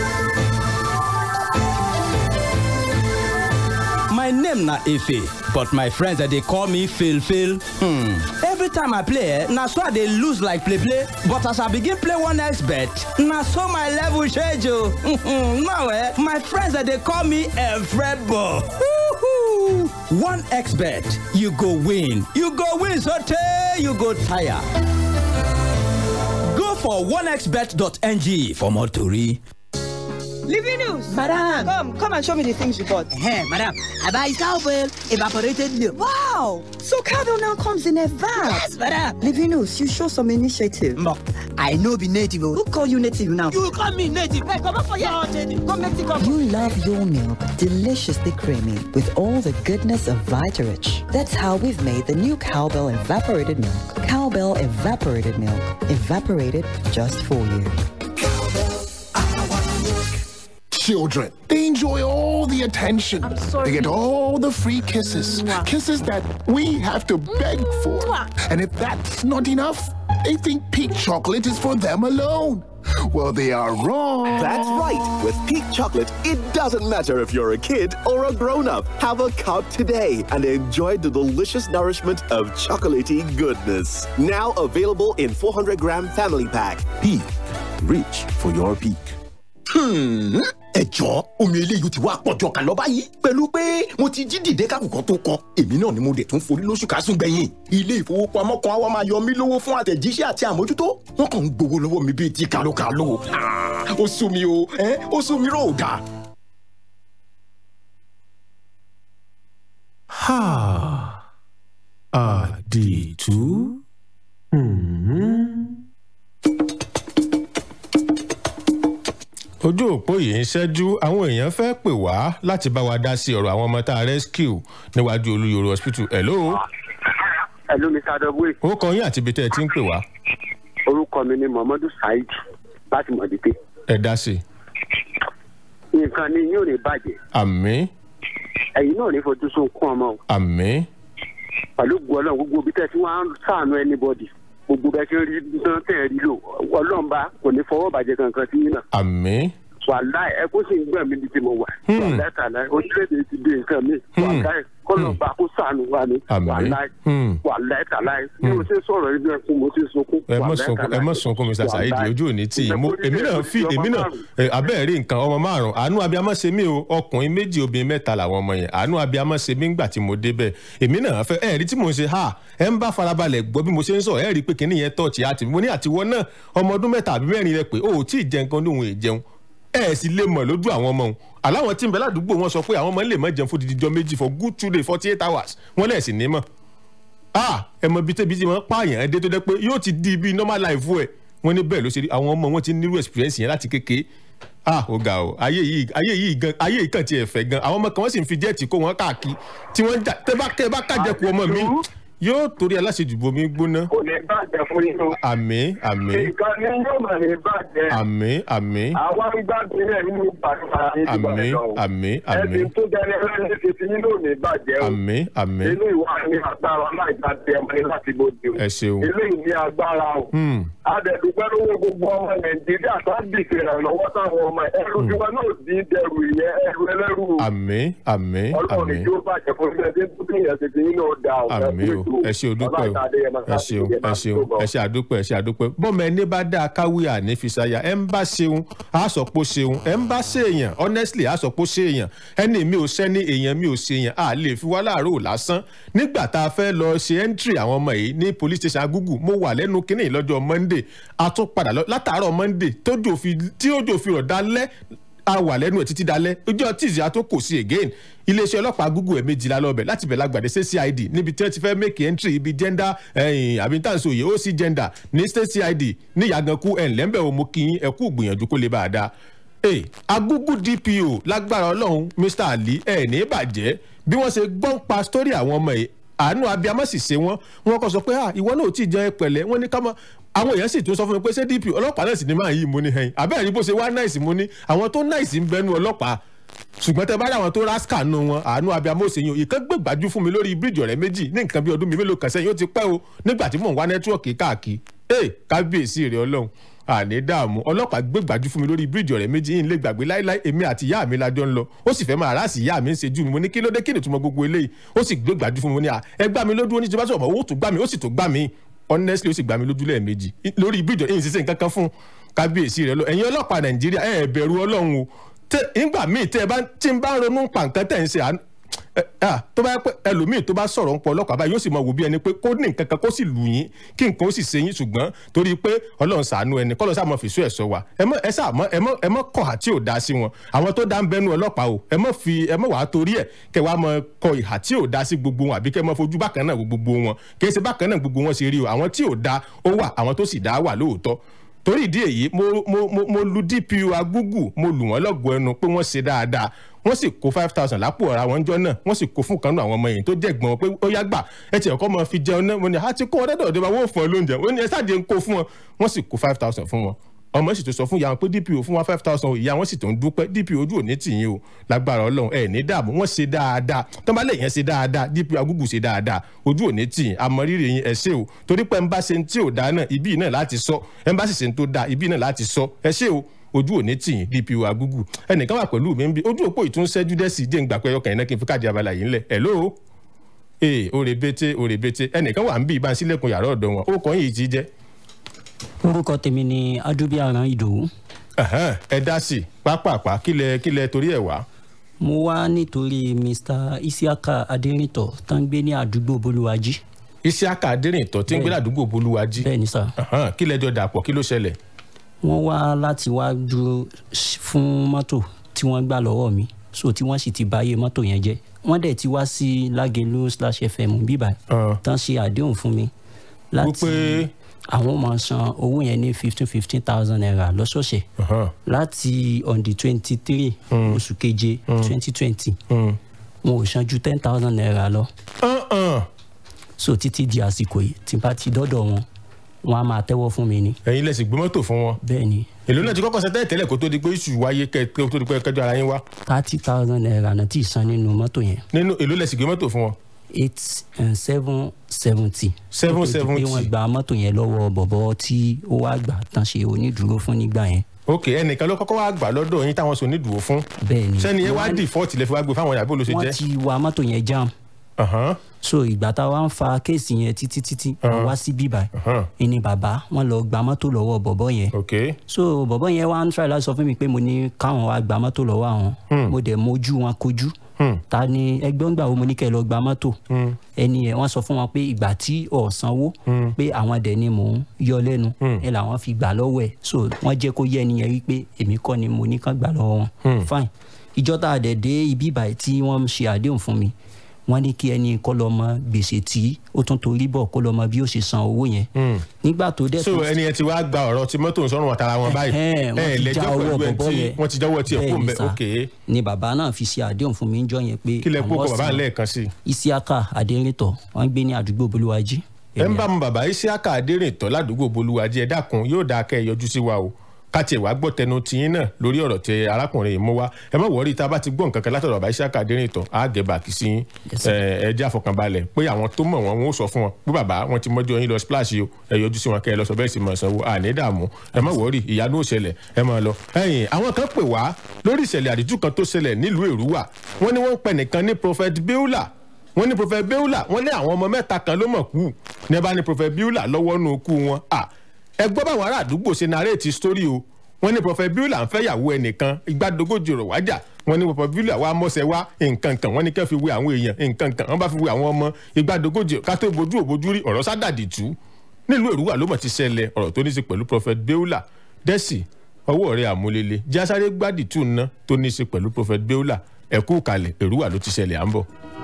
My name na Efe, but my friends that they call me Phil Phil. Hmm. Every time I play, eh, na so I dey lose like play play. But as I begin play one next bet, na so my level change o. now eh, my friends that they call me Efrebo. One X bet, you go win. You go win sotey you go tire. Go for onexbet.ng for more tori. Livinus! Madam! Come, come and show me the things you bought. Hey, madam, I buy cowbell, evaporated milk. Wow! So cowbell now comes in a van. Yes, madam. Livinus, you show some initiative. Mo, I know be native. oh. Who call you native now? You call me native. Hey, come up for your native. Come make it come. You love your milk deliciously creamy with all the goodness of Vitarich. That's how we've made the new Cowbell Evaporated Milk. Cowbell Evaporated Milk. Evaporated just for you. Children, they enjoy all the attention. sorry. They get all the free kisses. Kisses that we have to beg for. And if that's not enough, they think peak chocolate is for them alone. Well, they are wrong. That's right. With Peak Chocolate, it doesn't matter if you're a kid or a grown up. Have a cup today and enjoy the delicious nourishment of chocolatey goodness. Now available in 400 gram family pack. Peak. Reach for your peak. Hmm, ẹ jọ omi eléyìí ti wá pọ̀jọ kà lọ báyìí pẹ̀lú pé mo ti jí dìde kákùkọ tó kọ èmi náà ni mo dẹ̀ tún forí lóṣù kásùn gbẹ̀yìn ilé ìfowópamọ́ kan wá máa yọ mí lówó fún àtẹ̀jíṣẹ́ àti àmójútó wọ́n kàn ń gbowó lọ́wọ́ mi bíi ti kàlókàló Ah, ó sú mi o ẹ́ ó sú mi rò dà. Ha. Àdìtú. Hmm. ojú òpó yìí ń ṣẹ́jú àwọn èèyàn fẹ́ pè wá láti bá wa dá sí ọ̀rọ̀ àwọn ọmọ tá a rescue níwájú olúyọ̀rọ̀ hospital hello. Hello, Mr. Adogwe. ó kọ yín àti ibi tẹ́ ẹ ti ń pè wá Orúkọ mi ni Muhammadu Saheed láti Mọ̀dípé. ẹ dá sí i. Nǹkan ni yóò ní bàjẹ́. àmì Ẹ̀yin náà ní fojú sunkún ọmọ o. àmì Pẹ̀lú gbọ́ ọlọ́run gbogbo ibi tẹ́ tí wọ́n á ń sàánú anybody. Gbogbo bẹ́ẹ̀ ṣe ń rí tán tẹ̀ ẹ́ rí lò. Ọlọ́run bá kò ní fọwọ́ bàjẹ́ kankan sí yín náà. àmì Wàláì ẹ kó sì ń gbọ̀n mi bí tí mo wà. Wàláì tàláì orílẹ̀-èdè ti di nǹkan mi. Wàláì kọ́nà bá kó sàánú wa ni. Àmín. Wàláì Hmm. wàláì tàláì. Bí mo ṣe ń sọ̀rọ̀ yìí bí ẹkún mo ṣe ń sunkún. ẹ mọ Wàláì sunkún ẹ tàláì. mọ sunkún mr saheed Wàláì. ojú òní tí yín mo èmi náà fi èmi náà ẹ, abẹ́ẹ̀ rí nǹkan ọmọ márùn àánú abiyamọ ṣe mí o ọkùnrin méjì obìnrin mẹ́ta làwọn ọmọ yẹn àánú abiyamọ ṣe mí ńgbà tí mo débẹ̀ èmi náà fẹ́ ẹ rí tí mo ń ṣe ha ẹ ń bá farabalẹ̀ gbọ́ bí mo ṣe ń sọ ẹ rí pé kíní yẹn tọ́ọ̀tì àti mo ní àtiwọ́ náà ọmọ ọdún mẹ́ta àbí mẹ́rin rẹ pé o ò tí ì jẹ nǹkan lóhun èjẹun ẹ sì lè mọ̀ lójú àwọn ọmọ òun aláwọn tí ń bẹ ládùúgbò wọn sọ pé àwọn ọmọ lè má jẹun fún dídí jọ méjì for good two days forty eight hours wọn lẹ̀ sì ní mọ̀ ah ẹ mọ ibi tẹ́bi tí wọ́n pààyàn ẹ dé tó dẹ́ pé yóò ti di ibi normal life ẹ̀ wọ́n ní bẹ́ẹ̀ ló ṣe rí àwọn ọmọ wọn ti nírú experience yẹn láti kékeré ah ó ga o ayé yìí ayé yìí gan ayé yìí kàn tiẹ̀ fẹ́ gan àwọn ọmọ kan wọ́n sì ń fi jẹ́ẹ̀tì kó wọn káàkiri tí wọ́n ń jà tẹ́ bá tẹ́ bá kájẹkù ọmọ mi yóò torí aláṣejù bomi gbóná Kò ní bàjẹ́ fún yín o. àmì àmì Nǹkan ni yóò máa ní bàjẹ́. àmì àmì àwa ń gbàgbé rẹ̀ nínú ìpàdé ní àmì ìbàdàn. àmì àmì ẹni tó dẹni ẹlẹ́ni ti ti yín lónìí bàjẹ́ o. àmì àmì inú ìwà ní agbára láìka tẹ ọmọ ní láti bóde o. ẹ ṣeun eléyìí ní agbára o. Hmm. adẹ̀dùpẹ́ lówó gbogbo ọmọ nàìjíríà tó ń dìde ìrànlọ́wọ́ táwọn ọmọ ẹrú tí wọn náà dín dẹrù ìyẹn ẹrù ẹlẹ́rù o. àmì àmì ọlọ́run àmì ní yóò bàjẹ́ fún ilé ẹdín tó bí ìyẹn ti ti yín náà dá o. àmì o ẹ ṣe òdúpẹ́ o ẹ ṣeun ẹ ṣeun ẹ ṣe àdúpẹ́ ẹ ṣe àdúpẹ́ bọ́mọ ẹni bá dáa káwí àní fi ṣaya ẹ ń bá ṣeun á sọ pé ó ṣeun ẹ ń bá ṣèèyàn honestly á sọ pé ó ṣèèyàn ẹni mi ò sẹ́ni èèyàn mi ò ṣèèyàn á lè fi wá láàárọ̀ lásán nígbà tá a fẹ́ lọ ṣe entry àwọn ọmọ yìí ní police station agúgù mo wà lẹ́nu kínní lọ́jọ́ monday a tún padà lọ látàárọ̀ monday tójò fi tí òjò fi rọ̀ dálẹ́ a wà lẹ́nu ẹ̀ títí dalẹ́ ọjọ́ tíìsì a tó kò sí again iléeṣẹ́ ọlọ́pàá google ẹ̀ méjìlá lọ́bẹ̀ láti bẹ̀ lágbàdé sí cid níbi tí wọ́n ti fẹ́ make entry ibi gender ẹ̀yìn àbí tàǹsì òye ó sí gender ní state cid ní ìyàgànkú ẹ̀ ńlẹ́mbẹ̀ òmu kí yín ẹ̀kú gbìyànjú kó lè bá a dá. ee agúgú dpo lágbára ọlọ́run mr ali ẹ̀ ní bàjẹ́ bí wọ́n ṣe gbọ́n pa sórí àwọn ọmọ yìí àánú abiyamọ sì ṣe wọn wọn kọ sọ pé ah ìwọ náà ò tí ì jẹ pẹ̀lẹ́ wọn ní ká mọ àwọn èèyàn sì tún sọ fún mi pé ṣé dp ọlọ́pàá náà sì ní máa yí mo ní hẹyìn abẹ́rẹ́ bó ṣe wá náìsì mo ní àwọn tó náìsì ń bẹnu ọlọ́pàá ṣùgbọ́n tẹ bá rí àwọn tó rásíkà nù wọn àánú abiyamọ ṣe yín ìkan gbé gbájú fún mi lórí bíríìjì ọ̀rẹ́ méjì ní nǹkan bí ọdún mi mélòó kan sẹ́yìn ó ti pẹ́ o nígbà tí mò ń wá nẹ́tíwọ̀kì káàkiri ee kábíyèsí rẹ̀ ọlọ́run àní dààmú ọlọ́pàá gbé gbájú fún mi lórí bíríìjì ọ̀rẹ́ méjì yìí ń lè gbàgbé láíláí èmi àti ìyá mi lájọ ń lọ ó sì fẹ́ máa ráàsì ìyá mi ń ṣe jù mí mo ní kí ló dé kí ni ìtumọ̀ gbogbo eléyìí ó sì gbé gbájú fún mi mo ní à ẹ gbá mi lójú ó ní tí bá sọ̀rọ̀ ó tún gbá mi ó sì tún gbá mi honestly ó sì gbá mi lójú lẹ́ẹ̀mejì lórí bíríìjì yìí ń ṣiṣẹ́ nǹkan kan fún kábíyèsí rẹ̀ lọ ẹ̀yin ọlọ́pàá nàìjíríà ẹ̀ bẹ̀rù ọlọ́run o tẹ ìgbà míì tẹ ẹ bá tí n bá ronú pa nǹkan tẹ̀ ń ṣe ẹ, ah, tó bá yẹ pé ẹlòmíì tó bá sọ̀rọ̀ ń pọ̀ ọlọ́pàá báyìí yóò sì mọ wò bí ẹni pé kó ní nǹkan kan kó sì lù yín kí nǹkan ó sì ṣe yín ṣùgbọ́n torí pé ọlọ́run ṣàánú ẹni kọ́ ló sáà mọ fìṣú ẹ̀ sọ wa ẹ mọ ẹ sáà mọ ẹ mọ ẹ mọ kọ̀ àti ò dá sí wọn àwọn tó dá ń bẹnu ọlọ́pàá o ẹ mọ fi ẹ mọ wàá torí ẹ kẹ wàá mọ kọ ìhà tí ò dá sí gbogbo wọn àbí kẹ mọ fojú bákan náà wo gbogbo wọn kì í ṣe bákan náà gbogbo wọn ṣe rí o àwọn tí ò dá ó wà àwọn tó sì dá wà lóòótọ́ torí ìdí èyí mo mo mo mo lu dpu agúgù mo lù wọ́n lọ́gọ̀ọ́ ẹnu pé wọ́n ṣe dáadáa wọ́n sì kó five thousand lápò ọ̀rá wọn jọ náà wọ́n sì kó fún kanú àwọn ọmọ yìí tó jẹ́ gbọ́n wọn pé ó yá gbà ẹ tiẹ̀ kọ́ mọ fi jẹun náà mo ní àti kó wọn dọ́dọ̀ ọ̀dọ́ bá wọ́n fún ọ lóúnjẹ wọ́n ní ẹ sáà jẹ́ ń kó fún wọn wọ́n sì kó five thousand fún wọn ọmọ sì tó sọ fún ìyá wọn pé dpo fún wa five thousand ìyá wọn sì tó ń dúpẹ́ dpo ojú òní tìyín o lágbára ọlọ́run ẹ̀ ní dààmú wọ́n ṣe dáadáa tọ́mọlẹ̀ yẹn ṣe dáadáa dpo agúgù ṣe dáadáa ojú òní tìyín àmọ́rírì yín ẹ ṣé o torí pé ń bá ṣe ń tí ò dáa náà ibí náà láti sọ ẹ ń bá sì ṣe ń tó dáa ibí náà láti sọ ẹ ṣé o ojú òní tìyín dpo agúgù ẹnìkan wà pẹ̀lú mi ń bí ojú òpó ìtúnṣẹ́jú dẹ́sì dé ń gbà pé ọkàn yẹn náà kí n fi káàdì abala yìí ńlẹ̀ hello ee orebete orebete ẹnìkan wà ń bí ibà sílẹ̀kùn yàrá ọ̀dọ̀ wọn ó kọ́ yìí ti jẹ́ orúkọ tèmi ni adúbíàrán ìdòwú. Ẹ̀hẹ́n, ẹ dá sí i pápápá kílẹ̀ kílẹ̀ torí ẹ̀ wá. mo wá nítorí mr isiaka adérìntọ tó ń gbé ní àdúgbò bolúwájí. isiaka adérìntọ tí ń gbé ládùúgbò bolúwájí. bẹ́ẹ̀ni sá. Ẹ̀hẹ́n, kílẹ̀ jọ dàpọ̀ kí ló ṣẹlẹ̀. wọ́n wá láti wá dúró s- fún mọ́tò tí wọ́n gbà lọ́wọ́ mi so tí wọ́n sì ti báyé mọ́tò yẹn jẹ́ wọ́n dẹ̀ ti wá sí lágẹ̀lú slash fm bíbá tán ṣe àdéhùn fún mi láti Wípé- àwọn máa san owó yẹn ní fifteen fifteen thousand naira lọ́sọ̀ọ̀sẹ̀ láti on the twenty three oṣù keje twenty twenty wọn ò san ju ten thousand naira lọ so títí di àsìkò yìí tí n bá ti dọ́dọ̀ wọn wọn á máa tẹ́wọ́ fún mi ni. ẹ̀yin lẹ́sìn gbé mọ́tò fún wọn. bẹ́ẹ̀ni èló náà ti kọ́kọ́ ṣe tẹ́lẹ̀ tẹ́lẹ̀ kó tó di pé iṣu wáyé kẹ́ kó tó di pé kẹjọ ara yín wá. thirty thousand naira náà tí ì san nínú mọ́tò yẹn nínú èló lẹ́sìn gbé mọ́tò fún wọn. eight and seven seventy. Seven Kó tó di seventy. pé wọ́n gba mọ́tò yẹn lọ́wọ́ bọ̀bọ̀ tí ó wá gbà tán ṣe onídùúró fún nígbà yẹn. ok ẹnìkan ló kọ́kọ́ wá gbà lọ́dọ̀ yín táwọn sọ nídùú fún. bẹ́ẹ̀ni sẹ́ni yẹn wá Wọ́n- dìfọ́ọ̀tì lẹ́fẹ̀ wá gbé fáwọn ìyàbọ̀ ló ṣe wọ́n jẹ́. ti wa mọ́tò yẹn jam. so ìgbà tá a wá ń fa kéèsì yẹn títí títí wọ́n wá sí bíbá ẹni bàbá wọn lọ gba mọ́tò lọ́wọ́ bọ̀bọ̀ yẹn. so bọ̀bọ̀ yẹn wá ń try láti sọ fún mi pé mo ní káwọn wá gba mọ́tò lọ́wọ́ àwọn mo dẹ̀ mojú wọn kojú ta ni ẹgbẹ́ ńgbà wo mo ní kẹ́ ẹ lọ gba mọ́tò ẹni yẹn wọ́n sọ fún wọn pé ìgbà tí ọ̀ sanwó pé àwọn dẹ̀ ni mò ń yọ lẹ́nu ẹ làwọn fi gbà lọ́wọ́ ẹ̀ so wọ́n jẹ́ kó yẹ ẹni yẹn wípé èmi kọ́ ni mo ní kán gbà lọ́wọ́ wọn fine ìjọ tá a dẹ̀ dé ibi ìbàyí tí wọ́n ṣe àdéhùn fún mi wọ́n ní kí ẹni kọ́ lọ mọ gbèsè tí ó tún torí bọ̀ kó lọ mọ bí ó ṣe san owó yẹn nígbà tó dẹ̀ so ẹni yẹn ti wá gba ọ̀rọ̀ tí mọ́tò ń sọ̀rùn àtàrà wọn báyìí Ẹ̀hẹ́n, wọ́n ẹ ti já lẹ́jọ́ ọwọ́ pẹ̀lú ẹ̀ bọ̀bọ́ tí yẹn. wọ́n ti jẹ́wọ́ tiẹ̀ kó Bẹ́ẹ̀ni mbẹ́ sà. ok ni bàbá náà fi ṣe àdéhùn fún mi níjọ́ yẹn pé kí lẹ kó àwọn kọ bàbá san lẹ́ẹ̀kan sí i. isiaka adérìntọ̀ wọ́n ń gbé ní àdúgbò bolúwájí. ẹ ń bá mu bàbá isiaka adérìntọ́ ládùúgbò bolúwàjì ẹ dákun yóò dáa kẹ́ ẹ yọjú sí wa o káti ẹ̀ wá gbọ́ tẹnu tiyín náà lórí ọ̀rọ̀ tẹ arákùnrin yìí mú wa ẹ má wọrí tá a bá ti gbọ́ nǹkan kan látọ̀dọ̀ bàbá isiaka adérìntọ́ á gẹ̀ bàkì sí yín ẹ ẹ jẹ́ àfọkànbalẹ̀ pé àwọn tó mọ̀ wọn wọn ó sọ fún wọn pé bàbá wọn ti mọ́jọ́ yín lọ splash yìí o ẹ yọjú sí wọn kẹ́ ẹ lọ sọ bẹ́ẹ̀ sì mọ̀ sanwó àní dààmú ẹ má wọrí ìyanu ó ṣẹlẹ̀ ẹ má lọ. ẹ̀yin àwọn kan pè wá lórí ìṣẹ̀lẹ̀ àdìjú kan tó ṣẹlẹ̀ nílùú èrúwà wọ́n ní wọ́n ń pẹ nìkan ní prophet beula wọ́n ní prophet beula wọ́n ní àwọn ọmọ mẹ́ta kan ló mọ̀ kú ní ẹ bá ní prophet beula lọ́wọ́ nù kú wọn à ẹ gbọ́ báwọn ará àdúgbò ṣe narrate story o wọ́n ní prophet beula ń fẹ́yàwó ẹnìkan igbádogójì rò wájà wọ́n ní prophet beula wá mọ́sẹ̀ wá nǹkan kan wọ́n ní kẹ́ fi wé àwọn èèyàn nǹkan kan wọ́n bá fi wé àwọn ọmọ igbádogójì ká tó bojú òbojú rí ọ̀rọ̀ sádàdì tú nílùú èrúwà ló mọ̀ ti ṣẹlẹ̀ ọ̀rọ̀ tó ní í ṣe pẹ̀lú prophet beula dẹ́sì ọwọ́ rẹ̀ àmúlélẹ̀ jásáré gbádìtú ná tó ní í ṣe pẹ̀lú prophet beula ẹ̀kú kalẹ̀ èrúwà ló ti ṣẹlẹ̀ à ń bọ̀.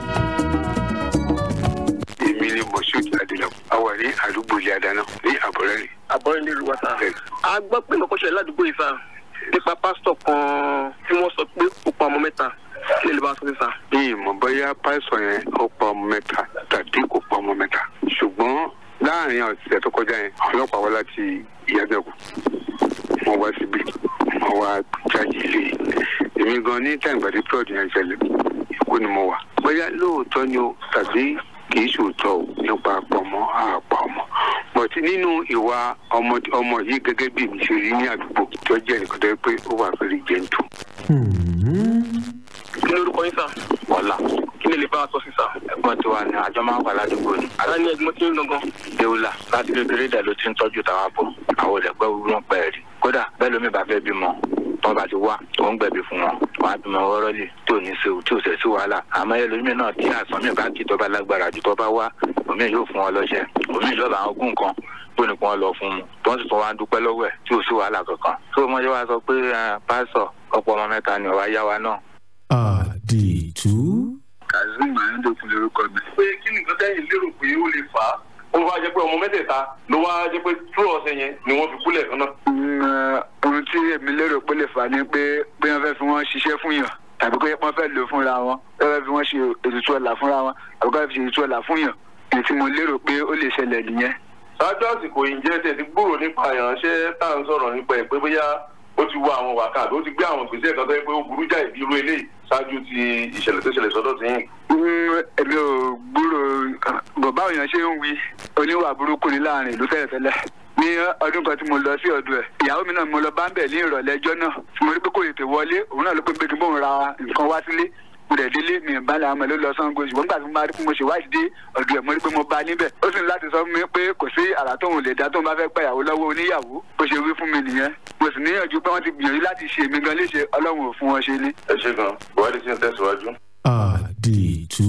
èmi ni moshood adelabu a wà ní àdúgbò ilé adáná ní àbọ̀rẹ́rì. àbọ̀rẹ́ nílùú wa sáà. a gbọ́ pé nǹkan ṣẹlẹ̀ ládùúgbò yìí sáà nípa pásítọ̀ kan tí wọ́n sọ pé ó pa ọmọ mẹ́ta kí lè lè bá a sọ sí sáà. bí ìmọ̀ bóyá pásọ̀ yẹn ó pa ọmọ mẹ́ta tàbí kò pa ọmọ mẹ́ta ṣùgbọ́n láàrin ọ̀sẹ̀ tó kọjá yẹn ọlọ́pàá wá láti ìyàgbẹ́kù wọ́n wá síbi wọ́n wá jáde ilé èmi gan ní tàǹgbà tí plot yẹn ṣẹlẹ̀ èkó ni mo wà bóyá lóòótọ́ ni o tàbí kì í ṣòótọ́ o nípa àpọ̀mọ́ àpà ọmọ but nínú ìwà ọmọ ọmọ yìí gẹ́gẹ́ bí mi ṣe rí ní àdúgbò tó jẹ́ nǹkan tó yẹ pé ó wà very gentle. kí ni orúkọ yín sà. wọ́lá kí lè lè bá a sọ sí sà. ẹ̀gbọ́n tiwa ni àjọ máa ń wà ládùúgbò ni. ara ní ẹgbẹ́ tí ń gangan. deula láti kékeré dẹ̀ ló ti ń tọ́jú tàwa bọ̀ àwọn olùgbẹ́ wúlò ń pẹ́ rí kódà bẹ́ẹ̀ lómi bá fẹ́ bímọ tọ́ bá ti wá tó ń gbẹ̀bí fún wọn wọn á bímọ wọ́rọ́ lè tí ò ní ṣe tí ò ṣe sí wàhálà wàhálà àmọ́ ẹlòmíì náà tí àìsàn mi bá kí tó bá lágbára jù tó bá wá omi yóò fún wọn lọ́ṣẹ́ omi lọ́ba àwọn ogún kan tó ní kí wọ́n lọ fún un tó ń sì tún wá dúpẹ́ lọ́wọ́ ẹ̀ tí ò sí wàhálà kankan tó mọ́ ṣe wá sọ pé pásọ̀ ọ̀pọ̀ ọmọ mẹ́ta ni ọ̀wá yá wa náà. àdìtú. kazeem ayédèkun lorúkọ mi. pé kí ni nǹkan tẹ́yìn lérò pé ó lè fà á ó wá jẹ́ pé ọmọ mẹ́tẹ̀ẹ̀ta ló wá jẹ́ pé túrò ọ̀sẹ̀ yẹn ni wọ́n fi kúlẹ̀ kan náà. ohun tí èmi lérò pé lè fà á ni pé bí wọ́n fẹ́ fi wọ́n ṣiṣẹ́ fún yàn tàbí pé wọ́n fẹ́ lò fúnra wọn wọ́n fẹ́ fi wọ́n ṣe ètùtù ọ̀la fúnra wọn tàbí wọ́n fẹ́ fi ṣe ètùtù ọ̀la fún yàn èyí tí mo lérò pé ó lè ṣẹlẹ̀ nìyẹn. ṣáájú àsìkò ìjẹ́ tẹ̀ ti gbúrò nípa ìránṣẹ́ tá à ń sọ̀rọ̀ nípa ẹ̀ pé bóyá ó ti wá àwọn wákà ó ti gbé àwọn gbèsè kan tó yẹ pé ó burú jáì bí irú eléyìí ṣáájú ti ìṣẹ̀lẹ̀ tó ṣẹlẹ̀ sọ́dọ̀ sí yìí. èmi ò gbúrò bọ̀bá òyìn ṣe ń wí oníwà burúkú ní láàrin ìlú tẹ́lẹ̀tẹ́lẹ̀ ní ọdún kan tí mo lọ sí ọdún ẹ̀ ìyàwó mi náà mo lọ bá ń bẹ̀ ní ìrọ̀lẹ́ ẹjọ́ náà tí mo rí pé kò tètè wọlé òun náà ló pé pé kí n bóun ra nǹkan wá sílé mo dẹ̀ délé mi ì bá làwọn ọmọ ló lọ sango ṣùgbọ́n nígbà tí mo bá rí pé mo ṣe wáyé dé ọ̀dọ̀ ẹ̀ mo rí pé mo bá níbẹ̀ ó sì ní láti sọ fún mi pé kò sí àrà tóun lè dá tóun bá fẹ́ gbà ìyàwó lọ́wọ́ oníyàwó bó ṣe wí fún mi nìyẹn mo sì níyànjú pé wọ́n ti gbìyànjú láti ṣe èmi gan léṣe ọlọ́run ò fún wọn ṣe ní. ẹ ṣe gan buhari ti ń tẹ̀síwájú. àdìtú.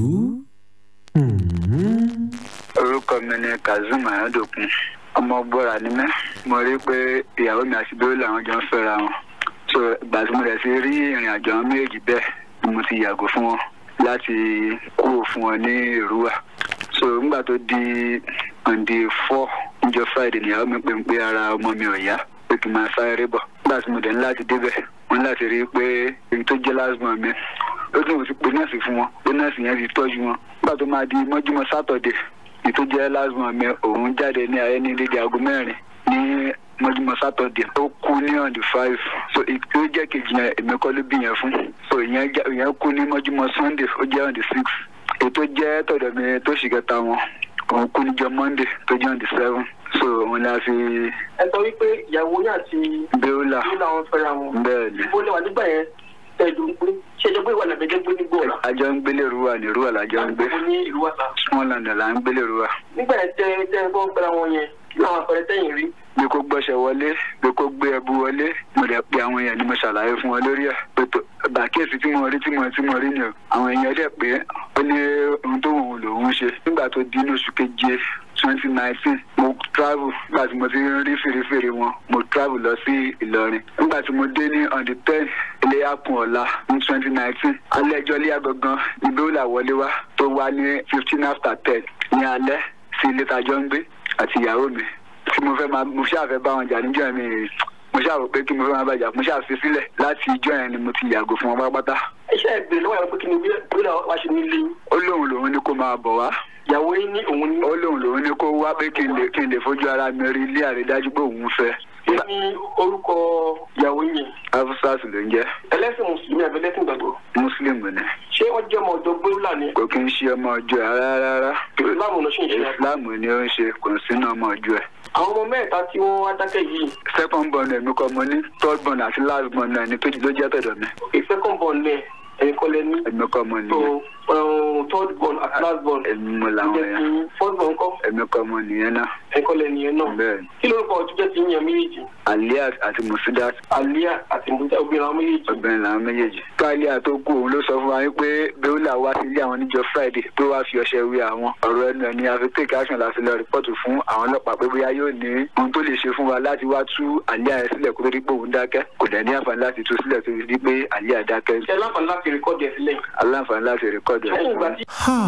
orúkọ mi ni kazeem ayọ̀dọ̀kun ọmọ gbọ́ra ni mẹ́ mo rí pé ìyàwó mi àti bẹ́ẹ̀ làwọn jọ ń fẹ́ra wọn so ìgbà tí mo rẹ̀ sí rí ìrìn àjò àwọn méjì bẹ́ẹ̀ ni mo ti yàgò fún wọn láti kúrò fún wọn ní ìrúwà so nígbà tó di on the four níjọ friday nìyàwó mi pè ń pé ara ọmọ mi ò yá pé kí n máa sáré bọ̀ nígbà tí mo dẹ̀ ní láti débẹ̀ wọ́n láti rí i pé èyí tó jẹ́ lásìmọ̀ mi ó tún mo ti pe nọ́ọ̀sì fún wọn pé nọ́ọ̀sì yẹn ti tọ́jú wọn nígbà tó máa di mọ́júmọ́ sátọ̀dẹ̀ èyí tó jẹ́ lásìmọ̀ mi òun jáde ní ayé ní dédé aago mẹ́rin ní mọ́júmọ́ sátọ̀dẹ̀ ó kú ní on the five so ètò jẹ́ kejì yẹn èmi kọ́ ló bí yẹn fún so ìyẹn kú ní mọ́júmọ́ sunday ó jẹ́ on the six ètò jẹ́ tọ̀dọ̀ mi tó ṣì kẹta wọn òun kú níjọ monday tó jẹ́ on the seven so òun la fi. ẹ sọ wípé ìyàwó yín àti. bẹ́ẹ̀la bẹ́ẹ̀la wọn fẹ́ra wọn. bẹ́ẹ̀ni. ibo lè wà nígbà yẹn ẹ̀dùn pé ṣe jẹ́ pé ìwà nàbẹ́jẹ́ gbé ní gbòòrà. àjọ ń gbélé ruwa ní ruwa làjọ ń gbé. àgbo ní ìlú wa ta. small land là ń gbélé ruwa. nígbà yẹn tẹ tẹ ẹ bọ́ fẹ́ra wọn yẹn kí làwọn àpẹẹrẹ tẹ̀yìn rí. bí kò gbọ́sẹ̀ wọlé bí kò gbé ẹbu wọlé mo dẹ̀ pe àwọn èèyàn ni mo ṣàlàyé fún wọn lórí ẹ̀ pé tó bàkíyèsí tí mo rí tí mo tí mo rí ni o àwọn èèyàn dẹ̀ pé ó ní ohun tó wù lòun ṣe nígbà tó di ní oṣù keje twenty nineteen mo travel nígbà tí mo ti rí fèrèfèrè wọn mo travel lọ sí ìlọrin nígbà tí mo dé ní on the ten iléyàkùn ọ̀la ní twenty nineteen alẹ́ ẹjọ́ ilé àgọ́gán ìgbéwòlà wọlé wá tó wá ní fifteen after ten ní alẹ́ sí ilé tajọ́ ń gbé àti ìyàwó mi tí mo fẹ́ máa mo ṣáà fẹ́ bá wọn jà níjọ́ mi mo ṣáà rò pé kí mo fẹ́ máa bàjá mo ṣáà fi sílẹ̀ láti ìjọ́ yẹn ni mo ti yàgò fún wọn pátápátá. iṣẹ́ ìgbèrè lọ́wọ́ yẹn pé kí ni wíwá wá ṣe nílé yín. ó lóun lòun ní kó máa bọ̀ wá. ìyàwó yín ní òun ní. ó lóun lòun ní kó wá pé kí n lè kí n lè fojú ara mi rí ilé àrídájú pé òun fẹ́. kí ni orúkọ ìyàwó yẹn. afusas ló ń jẹ́. ẹlẹ́sìn mùsùlùmí àbí ẹlẹ́sìn gbàgbọ́. mùsùlùmí ni. ṣé wọ́n jẹ́ ọmọ ọ̀dọ́ gbéwúlà ni. kò kí ń ṣe ọmọ ọjọ́ ẹ̀ rárá rárá. ìsìláàmù ló ṣì ń ṣe. ìsìláàmù ni ó ń ṣe kò sínú ọmọ ọjọ́ ẹ̀ àwọn ọmọ mẹ́ta tí wọ́n wá dákẹ́ yìí. second born èmi kọ́ mo ní third born àti last born náà ni tó ló jẹ́ tọ̀dọ̀ mi. second born lẹ̀ ẹ̀yin kọ́ lẹ ní. èmi kọ́ mo nìyẹn. third born àti last born. èmi mo làwọn yẹn. fourth born kọ́. èmi kọ́ mo nìyẹn náà. ẹ̀yin kọ́ lẹ nìyẹn náà. bẹ́ẹ̀ni. kí lórúkọ ọtún jẹ́ ti ń yan méjèèjì. alias àti musidat. alias àti musidat obìnrin àwọn méjèèjì. obìnrin làwọn méjèèjì. káàlíà tó kú òun ló sọ fún wa pé bẹ́ẹ̀là wá sí ilé àwọn níjọ friday pé wàá fi ọṣẹ wé àwọn. ọ̀rọ̀ ẹnu ẹ̀ ni a fi take action láti lọ rìpọ́ọ̀tù fún àwọn ọlọ́pàá pé bóyá yóò ní ohun tó lè ṣe fún wa láti wá tú àlíyà yẹn sílẹ̀ kó tó di pé òun dákẹ́ kò dẹ̀ ní àǹfààní láti tú sílẹ̀ tó fi di pé àlíyà dákẹ́. ṣe aláǹfààní láti rìkọ́dì ẹ̀ sílẹ̀. aláǹfààní láti rìkọ́dì ẹ̀ sílẹ̀.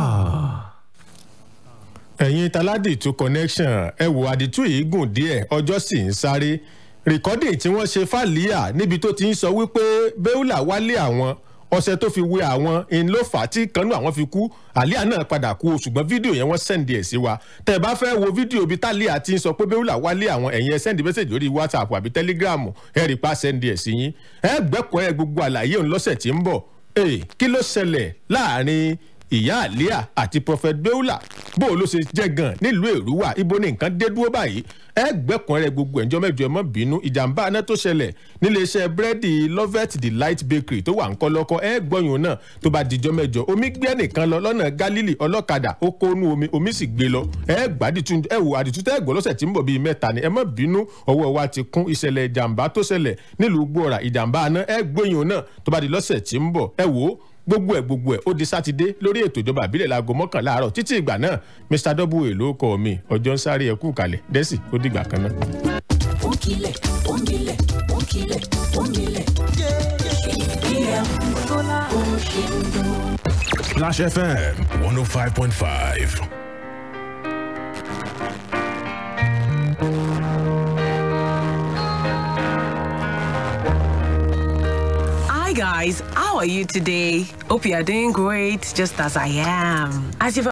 ẹ̀yin taládìtú connection ẹ wo àdìtú yìí gùn díẹ̀ ọjọ́ sì ń sáré rìkọ́dì tí wọ́n ṣe fàlíà níbi tó ti ń sọ wípé bẹ́ùlà wálé àwọn ọṣẹ tó fi wé àwọn in ló fà á tí kanú àwọn fi kú àlíà náà padà kú o ṣùgbọ́n fídíò yẹn wọ́n sẹ́ndì ẹ̀ sí wa tẹ́ ẹ bá fẹ́ wo fídíò bíi tálíà ti ń sọ pé bẹ́ùlà wálé àwọn ẹ̀yin ẹ sẹ́ndì mẹ́sẹ̀jì lórí whatsapp àbí telegram ẹ rí pa sẹ́ndì ẹ̀ sí yín ẹ gbẹ́kọ̀ọ́ ẹ gbogbo àlàyé òun lọ́sẹ̀ tí ń bọ̀ ee kí ló ṣẹlẹ̀ láàrin ìyá àlíà àti prophet beulah bó o ló ṣe jẹ́ gan nílùú èrúwà ibo ni nǹkan dé dúró báyìí ẹ gbẹ́kùn rẹ gbogbo ẹ̀jọ́ mẹ́jọ ẹ mọ́ bínú ìjàmbá aná tó ṣẹlẹ̀ níléeṣẹ́ búrẹ́dì lovet delight bakery tó wà ń kọ́ lọ́kọ́ ẹ gbọ́yùn náà tó bá dijọ́ mẹ́jọ omi gbé ẹnìkan lọ lọ́nà galili ọlọ́kadà ó kónú omi omi sì gbé lọ ẹ gbàdìtú ẹ wò àdìtú tẹ́ gbọ́ lọ́sẹ̀ tí ń bọ̀ bíi mẹ́ta ni ẹ mọ́ bínú ọwọ́ wa ti kún ìṣẹ̀lẹ̀ ìjàmbá tó ṣẹlẹ̀ nílùú gbọ́ra ìjàmbá aná ẹ gbọ́yùn náà tó bá di lọ́sẹ̀ tí ń bọ̀ ẹ wò gbogbo ẹ̀ gbogbo ẹ̀ ó di sátidé lórí ètò ìjọba àbílẹ̀ láago mọ́kànlá àárọ̀ títí ìgbà náà mr w ló kọ́ mi ọjọ́ ń sáré ẹkú kalẹ̀ dẹ́sì ó dìgbà kan náà. Onkile, onkile, onkile, onkile. EPM Bola Oshindo. Flash FM 105.5. Hi guys, how are you today? Hope you are doing great just as I am. As you've